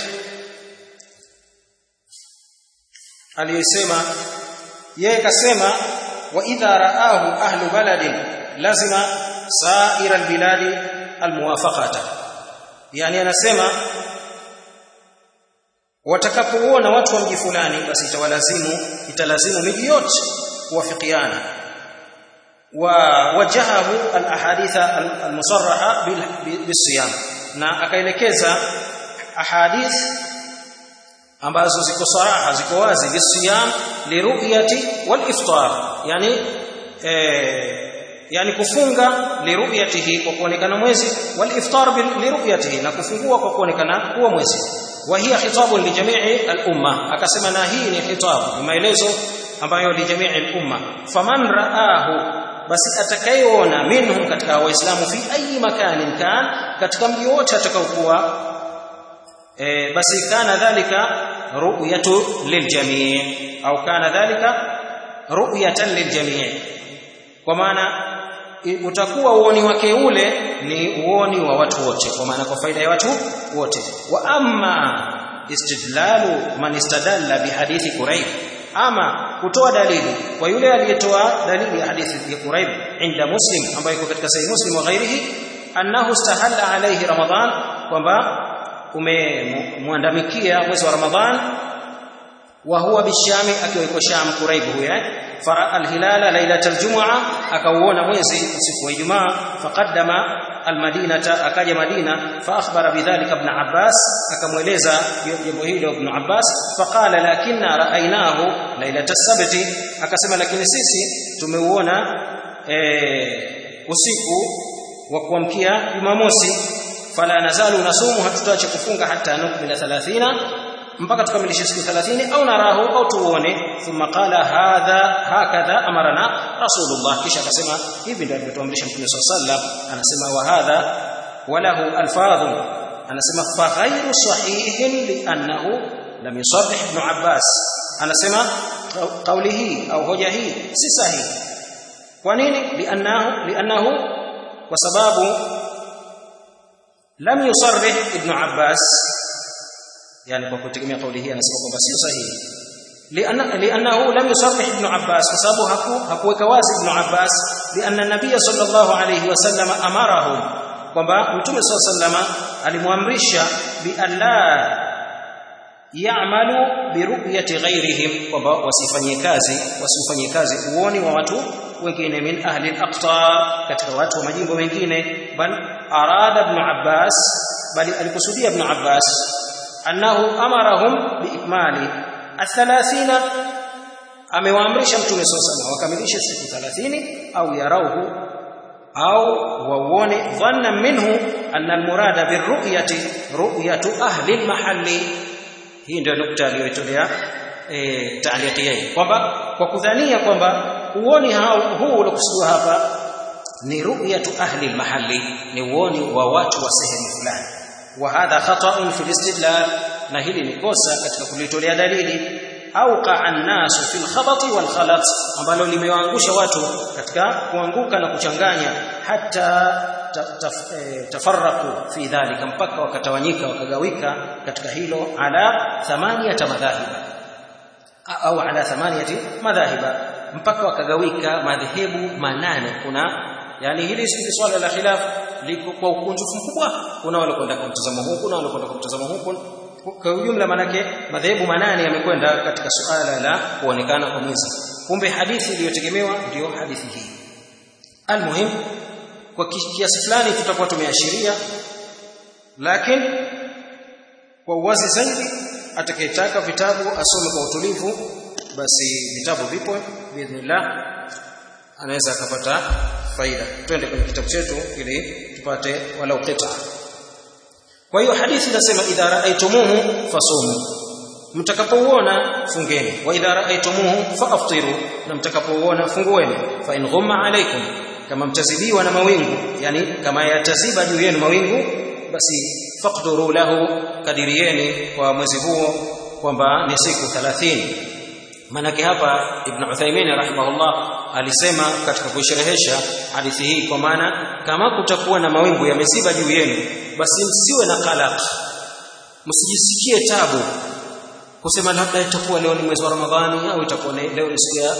aliyosema yeye kasema wa idha raahu ahlu baladin lazima sa'ira albiladi almuwafaqata yani anasema watakapoona watu wa mji fulani basi itawalazimu italazimu miji yote kuwafikiana wa wajahahu alahaditha almusarraha bisiyam na akaelekeza ahadith ambazo ziko saraha ziko wazi bisiyam liruyati waliftar yani eh, yani kufunga liruyatihi kwa kuonekana mwezi waliftar liruyatihi na kufungua kwa kuonekana huo mwezi wa hiya khitabun li jami'i al-umma akasema na hii ni khitab ni maelezo ambayo li jami'i al-umma faman raahu basi atakayeona minhum katika waislamu fi ayi makanin kan katika mji wote atakaokuwa e, basi kana dhalika ru'yatu liljami' au kana dhalika ru'yatan liljami' kwa maana utakuwa uoni wake ule ni uoni wa watu wote kwa maana kwa faida ya watu wote wa amma istidlalu man istadalla bihadithi quraib ama kutoa dalili kwa yule aliyetoa dalili ya hadithi ya quraib inda muslim ambayo iko katika sahih muslim wa ghairihi annahu istahalla alayhi ramadan kwamba umemwandamikia mwezi wa ramadhan wa huwa bishami akiwa iko sham quraib huyo fara alhilala lailatal jum'a akauona mwezi usiku wa ijumaa faqaddama almadinata akaja madina fa akhbara bidhalika ibn abbas akamweleza jambo hilo ibn abbas faqala lakinna ra'aynahu lailatas sabti akasema lakini sisi tumeuona e, usiku wa kuamkia jumamosi fala nazalu nasumu hatutaacha kufunga hata nukmila 30 mpaka tukamilishe siku 30 au narahu au tuone thumma qala hadha hakadha amarana rasulullah kisha akasema hivi ndio alivyotuamrisha mtume sallallahu anasema wa hadha walahu alfadhu anasema fa ghayru sahihin li'annahu lam yusarrih ibn abbas anasema kauli hii au hoja hii si sahihi kwa nini li'annahu li'annahu kwa sababu lam yusarrih ibn abbas yani kwa kutegemea kauli hii anasema kwamba sio sahihi لأنه لم يصرح ابن عباس فسبب hakuweka wazi ibn Abbas لأن النبي صلى الله عليه وسلم أمرهم kwamba mtume صلى الله عليه وسلم alimwamrisha bi alla ya'malu bi ru'yati ghayrihim kwamba wasifanyie kazi wasifanyie kazi uoni wa watu wengine min ahli al-aqtar katika watu wa majimbo mengine bal arada ibn Abbas bali alikusudia ibn Abbas annahu amarahum biikmali athalathina amewaamrisha mtume sallallahu wakamilishe siku 30 au yarauhu au wauone dhanna minhu anna almurada birru'yati ru'yatu ahli almahalli hii ndio nukta aliyoitolea e, taaliki yake kwamba kwa kudhania kwamba uoni huu uliokusudiwa hapa ni ru'yatu ahli almahalli ni uoni wa watu wa sehemu fulani وهذا خطأ في الاستدلال na hili ni kosa katika kulitolea dalili au qa'annasu fil khabati wal khalat ambalo limewaangusha watu katika kuanguka na kuchanganya hata tafarraqu fi dhalika mpaka wakatawanyika wakagawika katika hilo ala thamaniyata madhahiba au ala thamaniyati madhahiba mpaka wakagawika madhehebu manane kuna yani hili si swala la khilaf liko kwa ukunjufu mkubwa kuna wale kwenda kwa mtazamo huu kuna wale kwenda kwa mtazamo huu kwa ujumla manake madhehebu manane yamekwenda katika suala la kuonekana kwa mwezi kumbe hadithi iliyotegemewa ndiyo hadithi hii almuhim kwa kiasi fulani tutakuwa tumeashiria lakini kwa uwazi zaidi atakayetaka vitabu asome kwa utulivu basi vitabu vipo biidhnillah anaweza akapata faida twende kwenye kitabu chetu ili tupate walau qita kwa hiyo hadithi inasema idha raaitumuhu fasumu mtakapouona fungeni wa idha raaitumuhu faaftiru na mtakapouona fungueni fa in ghumma alaikum kama mtazidiwa na mawingu yani kama yataziba juu yenu mawingu basi faqduru lahu kadirieni kwa mwezi huo kwamba ni siku 30 manake hapa ibn Uthaymeen rahimahullah alisema katika kuisherehesha hadithi hii kwa maana kama kutakuwa na mawingu yameziba juu yenu basi msiwe na qalaq msijisikie tabu kusema labda itakuwa leo ni mwezi wa Ramadhani au itakuwa leo ni siku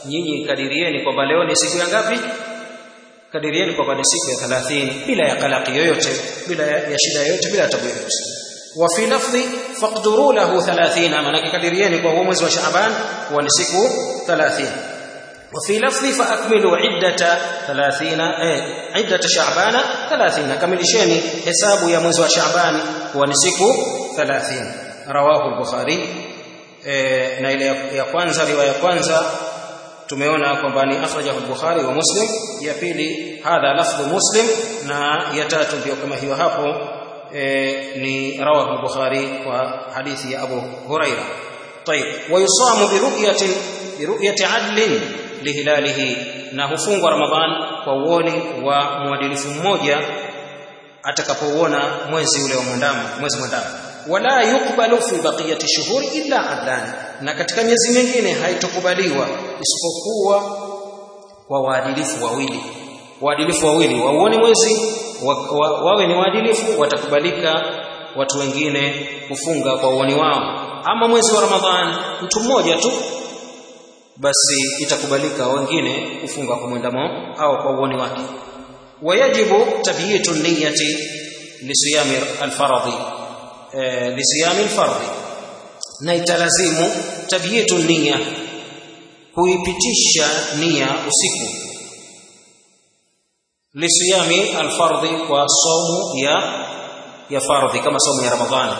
nyinyi kadirieni kwamba leo ni siku ya ngapi kadirieni kwamba ni siku ya 30 bila ya kalaki yoyote bila ya shida yoyote bila tabu yoyote wa fi lafdhi faqduru lahu 30 maana kadirieni kwa mwezi wa Shaaban huwa ni siku 30 وفي لفظ فأكملوا عدة ثلاثين إيه عدة شعبان ثلاثين كملشين حساب يا mwezi wa Shaaban huwa ni siku 30 رواه البخاري إيه na ile ya kwanza riwaya ya kwanza tumeona kwamba ni akhrajahu al-Bukhari wa Muslim ya pili hadha lafdhu Muslim na ya tatu ndio kama hiyo hapo e, ni rawahu al-Bukhari kwa hadithi ya Abu Huraira طيب ويصام برؤية برؤية عدل لهلاله na hufungwa Ramadhan kwa uoni wa mwadilifu mmoja atakapouona mwezi ule wa mwandamo mwezi mwandamo wala yukbalu fi baqiyati shuhuri illa adlan na katika miezi mingine haitokubaliwa isipokuwa kwa waadilifu wawili waadilifu wawili wauone mwezi wa, wa, wawe ni waadilifu watakubalika watu wengine kufunga kwa uoni wao ama mwezi wa ramadhan mtu mmoja tu basi itakubalika wengine kufunga kwa mwendamo au kwa uoni wake wayajibu tabyitu niyati lisiyami alfaradhi e, lisiyami alfardhi na italazimu tabyitu nia kuipitisha nia usiku lisiyami alfardhi kwa somu ya ya fardhi kama somu ya ramadhani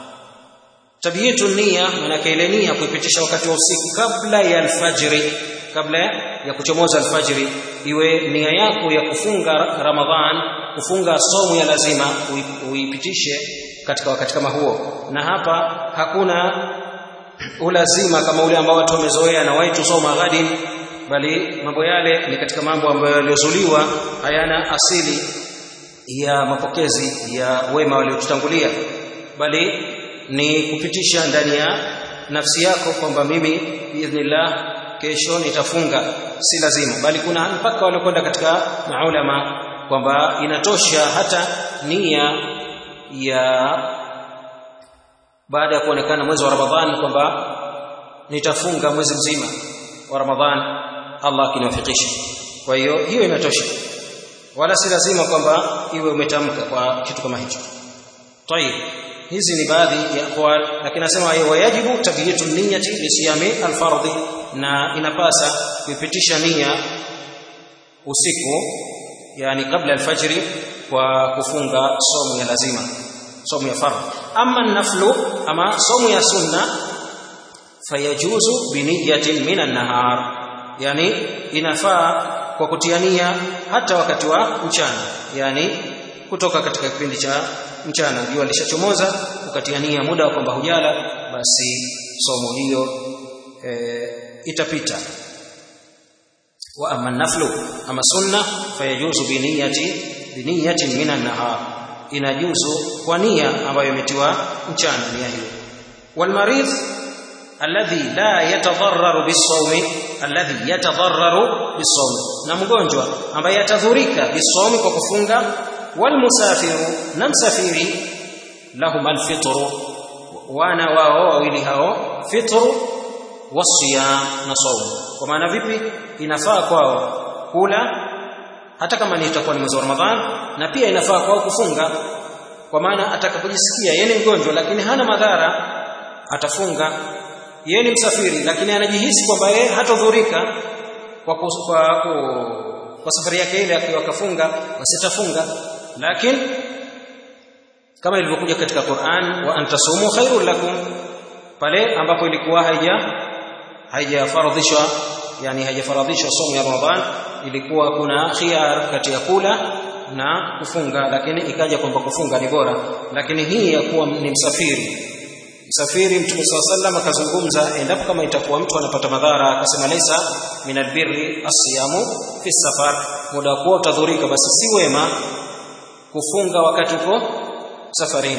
tabyitu nia maana ile nia kuipitisha wakati wa usiku kabla ya alfajiri kabla ya kuchomoza alfajiri iwe nia yako ya kufunga ramadhan kufunga somu ya lazima uipitishe katika wakati kama huo na hapa hakuna ulazima kama ule ambao watu wamezoea na waitu soma ghadin bali mambo yale ni katika mambo ambayo yaliyozuliwa hayana asili ya mapokezi ya wema waliotutangulia bali ni kupitisha ndani ya nafsi yako kwamba mimi biidhnillah kesho nitafunga si lazima bali kuna mpaka waliokwenda katika maulama kwamba inatosha hata nia ya baada ya kuonekana mwezi wa Ramadhani kwamba nitafunga mwezi mzima wa Ramadhani Allah akiniwafikisha kwa hiyo hiyo inatosha wala si lazima kwamba iwe umetamka kwa kitu kama hicho tayib hizi ni baadhi ya aqwal lakini nasema wayajibu tabyitu niyyati lisiyami alfardhi na inapasa kuipitisha nia usiku yani kabla alfajri kwa kufunga somu ya lazima somu ya fardhi ama naflu ama somu ya sunna fayajuzu biniyatin min an-nahar yani inafaa kwa kutia nia hata wakati wa mchana yani kutoka katika kipindi cha mchana jua lishachomoza ukatia nia muda kwamba hujala basi somo hiyo e, itapita wa amma naflu ama sunna fayajuzu biniyati biniyatin min an-nahar inajuzu kwa nia ambayo imetiwa mchana nia hiyo wal maridh alladhi la yatadarraru bisawmi alladhi yatadarraru bisawmi na mgonjwa ambaye atadhurika bisawmi kwa kufunga walmusafiru na msafiri lahum alfitru wana wao wawili hao fitru wasiyam na saumu kwa maana vipi inafaa kwao kula hata kama ni itakuwa ni mwezi wa Ramadhan na pia inafaa kwao kufunga kwa maana atakapojisikia yeye ni mgonjwa lakini hana madhara atafunga yeye ni msafiri lakini anajihisi kwamba yeye hatadhurika kwa kwa, kwa, kwa safari yake ile akiwa kafunga wasitafunga lakini kama ilivyokuja katika Qur'an wa antasumu khairul lakum pale ambapo ilikuwa haija haijafaradhishwa yani haijafaradhishwa somo ya Ramadhan ilikuwa kuna khiyar kati ya kula na kufunga lakini ikaja kwamba kufunga ni bora lakini hii ya kuwa ni msafiri msafiri mtume SAW sallam akazungumza endapo kama itakuwa mtu anapata madhara akasema laisa min albirri asiyamu fi safar muda wa kuwa utadhurika basi si wema kufunga wakati uko safarini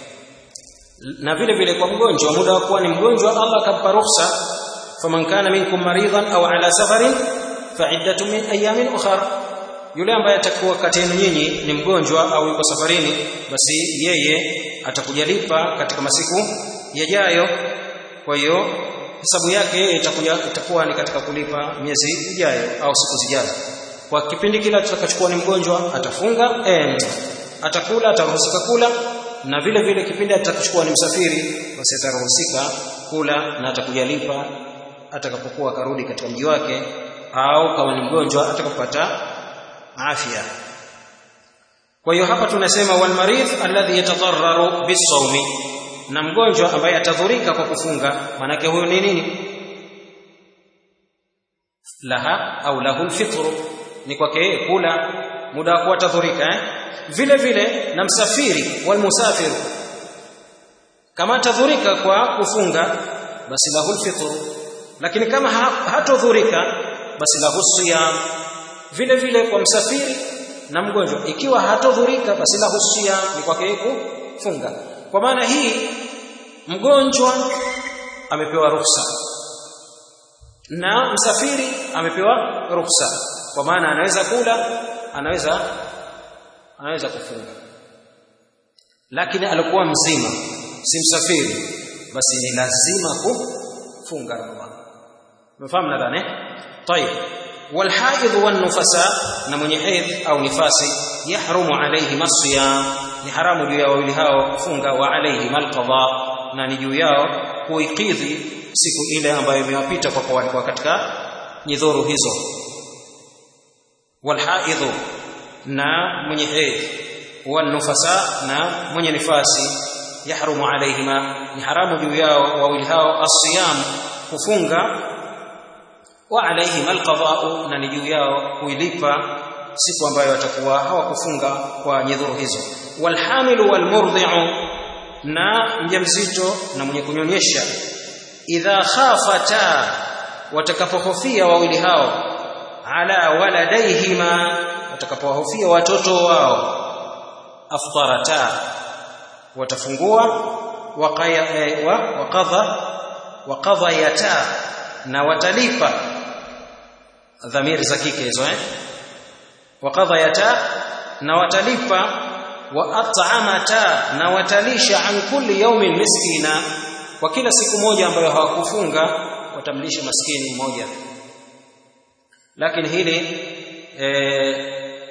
na vile vile kwa mgonjwa muda wa kuwa ni mgonjwa Allah akampa ruhusa faman kana minkum maridan au ala safarin fa'iddatu min ayamin ukhra yule ambaye atakuwa kati yenu nyinyi ni mgonjwa au yuko safarini basi yeye atakujalipa katika masiku yajayo kwa hiyo hesabu yake yeye itakuja itakuwa ni katika kulipa miezi ijayo au siku zijazo kwa kipindi kile atakachukua ni mgonjwa atafunga eh, atakula ataruhusika kula na vile vile kipindi atakachokuwa ni msafiri basi ataruhusika kula na atakujalipa atakapokuwa akarudi katika mji wake au kama ni mgonjwa atakapopata afya kwa hiyo hapa tunasema wal maridh alladhi yatadarraru bisawmi na mgonjwa ambaye atadhurika kwa kufunga manake huyo ni nini laha au lahu lfitru ni kwake yeye kula muda wa kuwa atadhurika eh? vile vile na msafiri walmusafiru kama atadhurika kwa kufunga basi lahu lfitru lakini kama hatodhurika basi lahu siyam vile vile kwa msafiri na mgonjwa ikiwa hatodhurika basi lahu siyam ni kwake yeye kufunga kwa maana hii mgonjwa amepewa ruhusa na msafiri amepewa ruhusa kwa maana anaweza kula anaweza anaweza kufunga lakini alikuwa mzima si msafiri basi ni lazima kufunga ramadhani umefahamu nadhani طيب والحائض والنفساء na mwenye hedhi au nifasi yahrumu alayhi masiyam ni haramu juu ya wawili hao kufunga wa alayhi malqadha na ni juu yao kuikidhi siku ile ambayo imewapita kwa kuwa walikuwa katika nyidhuru hizo walhaidhu na mwenye hedhi wanufasa na mwenye nifasi yahrumu alayhima ni haramu juu yao wawili hao asiyam kufunga wa alayhima alqada'u na ni juu yao kuilipa siku ambayo watakuwa hawakufunga kwa nyedhuru hizo walhamilu walmurdhi'u na mjamzito na mwenye kunyonyesha idha khafata watakapohofia wawili hao ala waladaihima watakapohofia watoto wao aftarata watafungua waqaya eh, wa waqadha waqadhayata na watalipa dhamiri za kike hizo eh waqadhayata na watalipa wa at'amata na watalisha an kulli yawmin miskina kwa kila siku moja ambayo hawakufunga watamlisha maskini mmoja lakini hili e,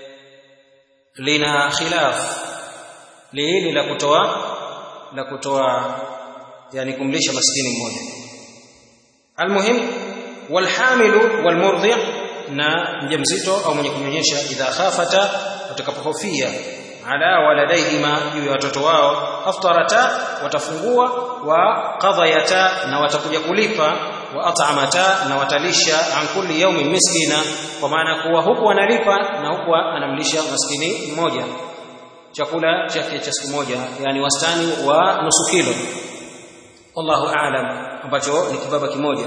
lina khilaf hili la kutoa la kutoa yani kumlisha maskini mmoja almuhim walhamilu walmurdhi na mjamzito au mwenye kunyonyesha idha khafata watakapohofia ala waladaihima juu ya watoto wao aftarata watafungua wa qadhayata na watakuja kulipa wa at'amata na watalisha an kulli yawmin miskina kwa maana kuwa huku analipa na huku anamlisha maskini mmoja chakula chake cha siku moja yani wastani wa nusu kilo wallahu aalam ambacho ni kibaba kimoja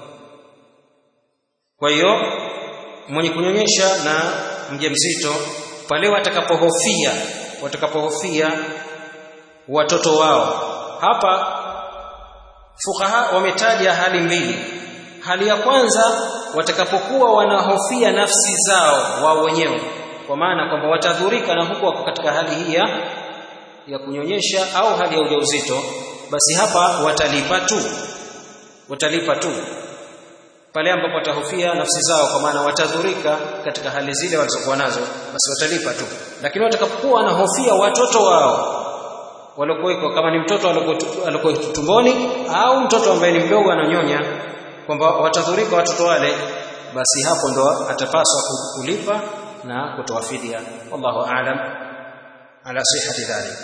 kwa hiyo mwenye kunyonyesha na mjamzito pale watakapohofia watakapohofia watoto wao hapa fukaha wametaja hali mbili hali ya kwanza watakapokuwa wanahofia nafsi zao wao wenyewe kwa maana kwamba watadhurika na huku wako katika hali hii ya ya kunyonyesha au hali ya ujauzito basi hapa watalipa tu watalipa tu pale ambapo watahofia nafsi zao kwa maana watadhurika katika hali zile walizokuwa nazo basi watalipa tu lakini watakapokuwa wanahofia watoto wao waliokuweko kama ni mtoto alikuwa tumboni au mtoto ambaye ni mdogo ananyonya kwamba watadhurika watoto wale basi hapo ndo atapaswa kulipa na kutoa fidia wallahu aalam ala sihhati dhalik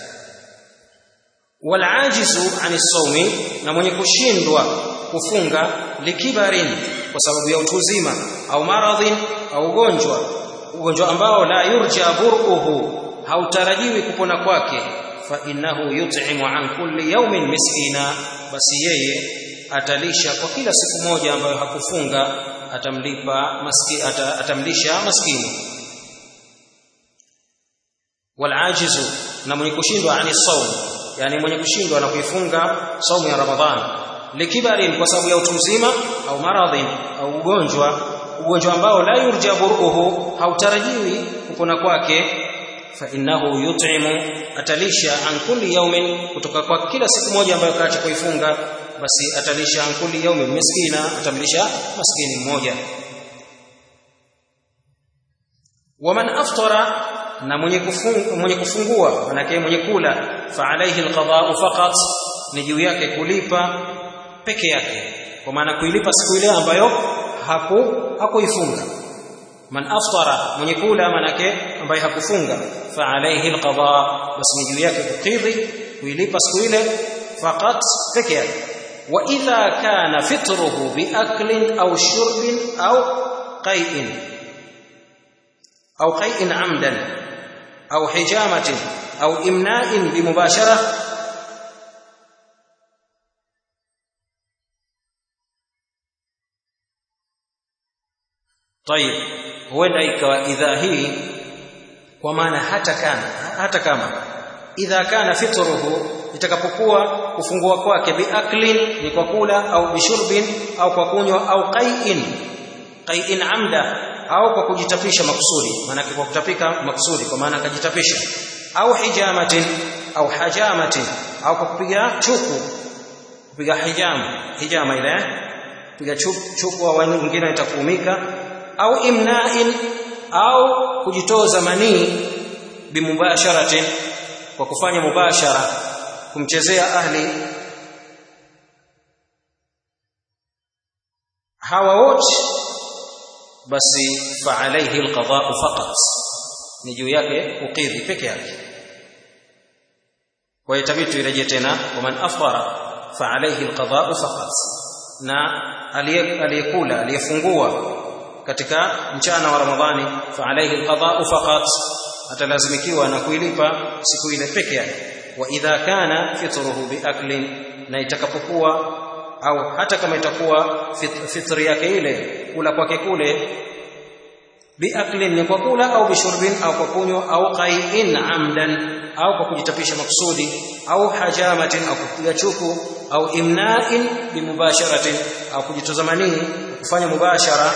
walajizu ani sawmi na mwenye kushindwa kufunga likibarin kwa sababu ya utu uzima au maradhin au ugonjwa ugonjwa ambao la yurja buruhu hautarajiwi kupona kwake fa innahu yut'imu an kulli yawmin miskina basi yeye atalisha kwa kila siku moja ambayo hakufunga atamlipa maski, ata, atamlisha maskini walajizu na mwenye kushindwa ani saum yani mwenye kushindwa na kuifunga saumu ya ramadhani likibarin kwa sababu ya utu uzima au maradhin au ugonjwa ugonjwa ambao la yurja buruhu hautarajiwi kupona kwake fa innahu yut'imu atalisha an kulli yawmin kutoka kwa kila siku moja ambayo kaacha kuifunga basi atalisha ankuli yaumi miskina atamlisha maskini mmoja waman aftara na mwenye kufungua, mwenye kufungua manake mwenye kula fa alayhi alqada'u faqat ni juu yake kulipa peke yake kwa maana kuilipa siku ile ambayo haku hakuifunga man aftara mwenye kula manake ambaye hakufunga fa alayhi alqada basi ni juu yake kukidhi kuilipa siku ile faqat peke yake wa idha kana fitruhu biaklin au shurbin au qai'in au qai'in amdan au hijamatin au imna'in bimubashara طيب huenda ikawa idha hii kwa maana hata kana hata kama idha kana fitruhu itakapokuwa kufungua kwake biaklin ni kwa kula au bishurbin au kwa kunywa au qai'in qai'in amda au kwa kujitapisha makusudi maana kwa kutapika makusudi kwa maana akajitapisha au hijamatin au hajamatin au kwa kupiga chuku kupiga hijama hijama ile kupiga chuku, chuku au wengine itakuumika au imna'in au kujitoza manii bimubasharatin kwa kufanya mubashara kumchezea ahli hawa wote basi fa alayhi alqada'u faqat ni juu yake kukidhi peke yake kwa hiyo itabidi tuirejee tena kwa man afara fa alayhi alqada'u faqat na aliyekula aliyefungua katika mchana wa ramadhani fa alayhi alqada'u faqat atalazimikiwa na kuilipa siku ile peke yake wa idha kana fitruhu biaklin na itakapokuwa au hata kama itakuwa fit, fitri yake ile kula kwake kule biaklin ni kwa kula au bishurbin au kwa kunywa au qai'in amdan au kwa kujitapisha maksudi au hajamatin au kupiga chuku au imna'in bimubasharatin au kujitazamanii kufanya mubashara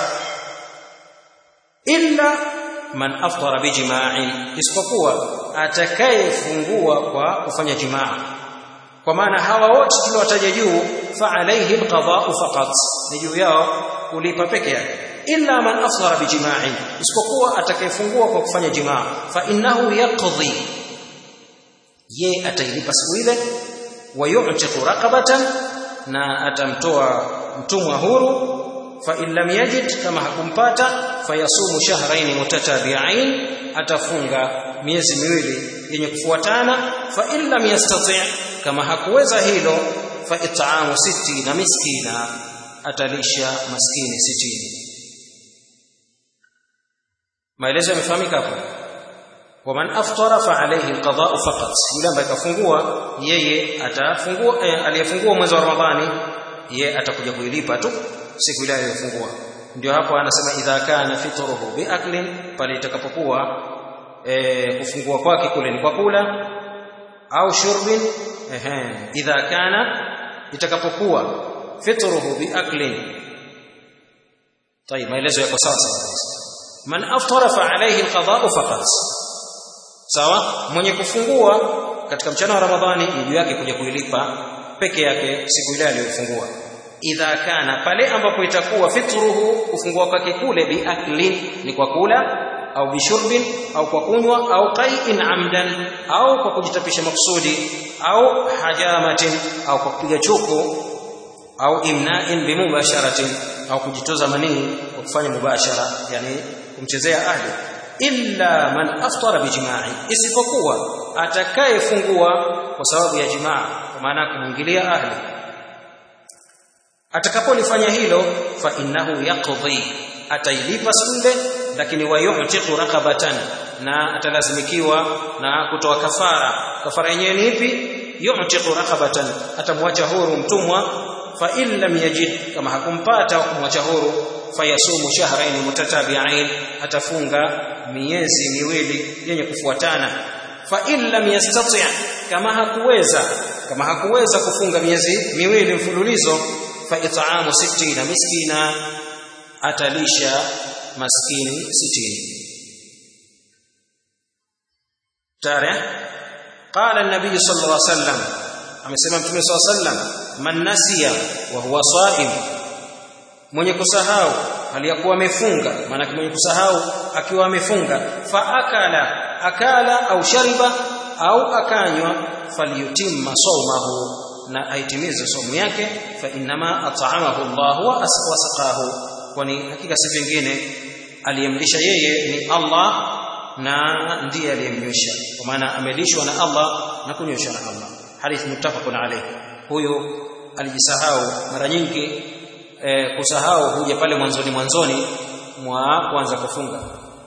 illa man aftara bijima'in isipokuwa atakayefungua kwa kufanya jimaa kwa maana hawa wote tuliowataja juu fa alayhi alqada'u faqat ni juu yao kulipa peke yake illa man aftara bijima'in isipokuwa atakayefungua kwa kufanya jimaa fa innahu yaqdi ye atailipa siku ile wa yu'tiqu raqabatan na atamtoa mtumwa huru fa in lam yajid kama hakumpata fayasumu shahrayn mutatabi'ain atafunga miezi miwili yenye kufuatana fa in lam yastati' kama hakuweza hilo fa it'amu na miskina atalisha maskini sitini maelezo yamefahamika hapo waman aftara fa alayhi alqada'u faqat yule ambaye kafungua yeye atafungua eh, aliyefungua mwezi wa ramadhani yeye atakuja kuilipa tu siku ile aliyofungua ndio hapo anasema idha kana fitruhu biaklin pale itakapokuwa e, kufungua kwake kule ni kwa kula au shurbin ehe idha kana itakapokuwa fitruhu biaklin طيب maelezo yako sawa sawa man aftara fa alayhi alqada'u faqat sawa mwenye kufungua katika mchana wa ramadhani ni juu yake kuja kuilipa peke yake siku ile aliyofungua idha kana pale ambapo itakuwa fitruhu kufungua kwake kule biaklin ni kwa kula au bishurbin au kwa kunywa au qai'in amdan au kwa kujitapisha maksudi au hajamatin au kwa kupiga chuku au imna'in bimubasharatin au kujitoza manii kwa kufanya mubashara yani kumchezea ahli illa man aftara bijima'i isipokuwa atakayefungua kwa sababu ya jimaa kwa maana kumwingilia ahli atakapolifanya hilo fa innahu yaqdi atailipa sunde lakini wayu'tiqu raqabatan na atalazimikiwa na kutoa kafara kafara yenyewe ni ipi yu'tiqu raqabatan atamwacha huru mtumwa fa in lam yajid kama hakumpata kumwacha huru fayasumu shahrayn mutatabi'ain atafunga miezi miwili yenye kufuatana fa in lam yastati' kama hakuweza kama hakuweza kufunga miezi miwili mfululizo fa it'amu 60 miskina atalisha maskini 60 tare قال النبي صلى الله عليه وسلم amesema mtume saw sallam man nasiya wa huwa saim mwenye kusahau aliyakuwa amefunga maana mwenye kusahau akiwa amefunga fa akala akala au shariba au akanywa falyutimma sawmahu na aitimize somo yake fa innama at'amahu Allah wa wasaqahu kwani hakika si vingine aliyemlisha yeye ni Allah na ndiye aliyemnywesha kwa maana amelishwa na Allah na kunyweshwa na Allah hadith muttafaqun alayh huyu alijisahau mara nyingi e, kusahau huja pale mwanzoni mwanzoni mwa kuanza kufunga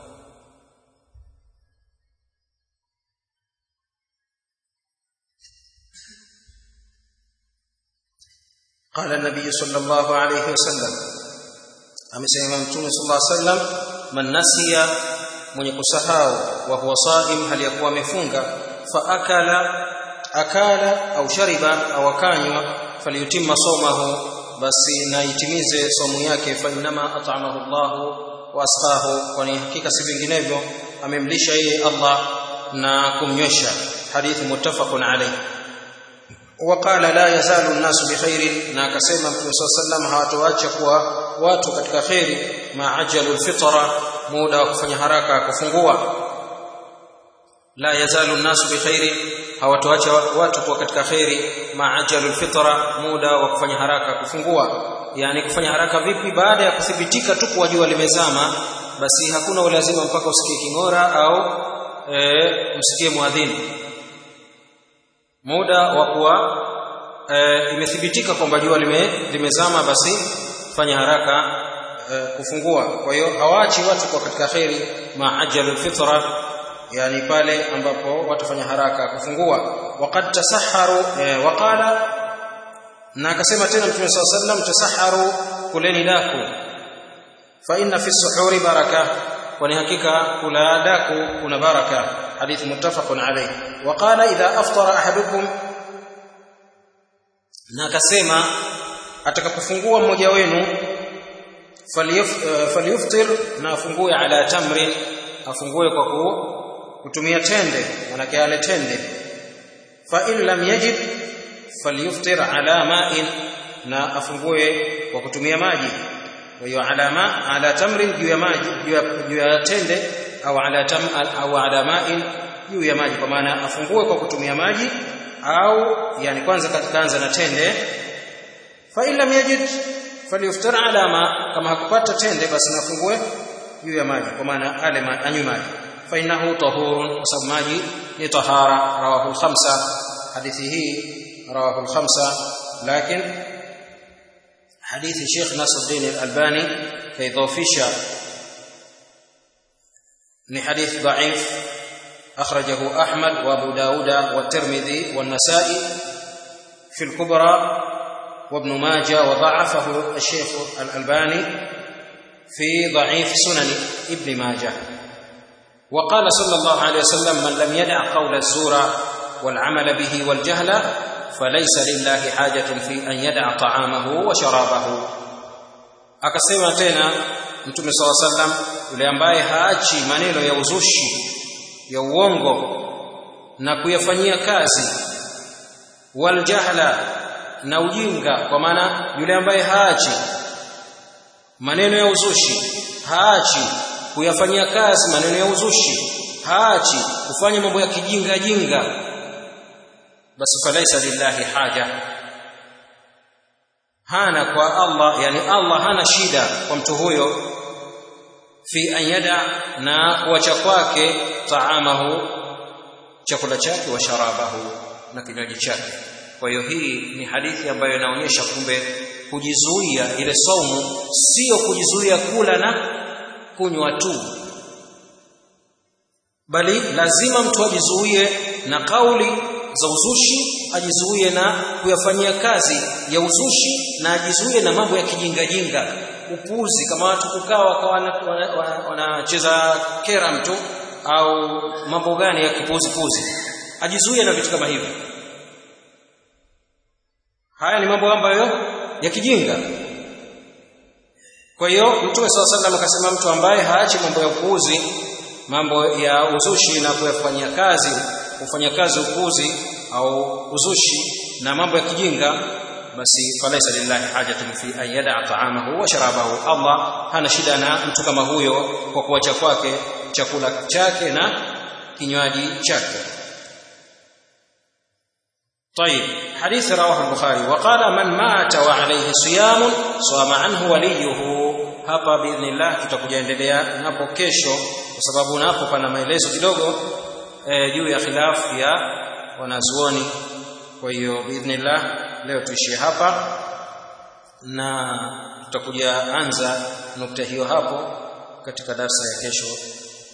قال النبي صلى الله عليه وسلم amesema mtume sallallahu alaihi wasallam man nasiya mwenye kusahau wa huwa saim hali ya kuwa amefunga fa akala akala au shariba au akanywa falyutimma somahu basi na itimize somu yake fa inma at'amahu Allah wa asqahu kwani hakika si vinginevyo amemlisha yeye Allah na kumnywesha hadithi muttafaqun alayh وقال لا يزال الناس بخير na akasema mtume صلى الله hawatoacha kuwa watu katika khairi maajalu alfitra muda wa kufanya haraka kufungua la yazalu الناس بخير hawatoacha watu kuwa katika khairi maajalu alfitra muda wa kufanya haraka kufungua yani kufanya haraka vipi baada ya kuthibitika tu kuwa jua limezama basi hakuna ulazima mpaka usikie kingora au e, msikie muadhini muda wa kuwa e, imethibitika kwamba jua lime, limezama basi fanya haraka e, kufungua kwa hiyo hawaachi watu kwa katika kheri maajalu fitra yani pale ambapo watafanya haraka kufungua waqad tasaharu e, waqala na akasema tena mtume swalla sallam tasaharu kuleni daku fa inna fi suhuri baraka kwani hakika kula daku kuna baraka حديث متفق عليه وقال إذا أفطر أحدكم ناكسما atakapofungua mmoja wenu falyuftir na afungue ala tamrin afungue kwa kutumia tende manake ale tende fa in lam yajid falyuftir ala ma'in na afungue kwa kutumia maji kwa hiyo alama ala tamrin juu ya maji juu ya tende au ala tam au ala ma'in juu ya maji kwa maana afungue kwa kutumia maji au yani kwanza kaanza na tende fa illa yajid falyuftar ala ma kama hakupata tende basi nafungue juu ya maji kwa maana ale anywe maji fa innahu tahurun kwa sababu maji ni tahara rawahu al-khamsa hadithi hii rawahu al-khamsa lakini hadithi Sheikh Nasruddin al-Albani kaidhofisha ni hadith dhaif akhrajahu Ahmad wa Abu Dauda wa Tirmidhi wa Nasa'i fi al-Kubra وابن ماجه وضعفه الشيخ الألباني في ضعيف سنن ابن ماجه وقال صلى الله عليه وسلم من لم يدع قول الزور والعمل به والجهل فليس لله حاجة في أن يدع طعامه وشرابه akasema tena mtume saw sallam yule ambaye haachi maneno ya uzushi ya uongo na kuyafanyia kazi waljahla na ujinga kwa maana yule ambaye haachi maneno ya uzushi haachi kuyafanyia kazi maneno ya uzushi haachi kufanya mambo ya kijinga jinga basi falaisa lillahi haja hana kwa Allah yani Allah hana shida kwa mtu huyo fi an yada na kuacha kwake taamahu chakula chake wa sharabahu na kinywaji chake kwa hiyo hii ni hadithi ambayo inaonyesha kumbe kujizuia ile saumu sio kujizuia kula na kunywa tu bali lazima mtu ajizuie na kauli za uzushi ajizuie na kuyafanyia kazi ya uzushi na ajizuie na mambo ya kijingajinga upuzi kama watu kukaa wakawa wanacheza kera mtu au mambo gani ya kipuzi puzi ajizuie na vitu kama hivyo haya ni mambo ambayo ya kijinga kwa hiyo mtume saw sallam akasema mtu ambaye haachi mambo ya upuuzi mambo ya uzushi na kuyafanyia kazi kufanya kazi upuuzi au uzushi na mambo ya kijinga basi falaisa lillahi hajatun fi an yada'a ta'amahu wa sharabahu Allah hana shida na mtu kama huyo kwa kuacha kwake chakula chake na kinywaji chake طيب حديث رواه البخاري وقال من مات وعليه صيام صام عنه وليه hapa biidhnillah tutakuja endelea napo kesho kwa sababu napo pana maelezo kidogo e, juu ya khilafu ya wanazuoni kwa hiyo biidhnillah leo tuishie hapa na tutakuja anza nukta hiyo hapo katika darsa ya kesho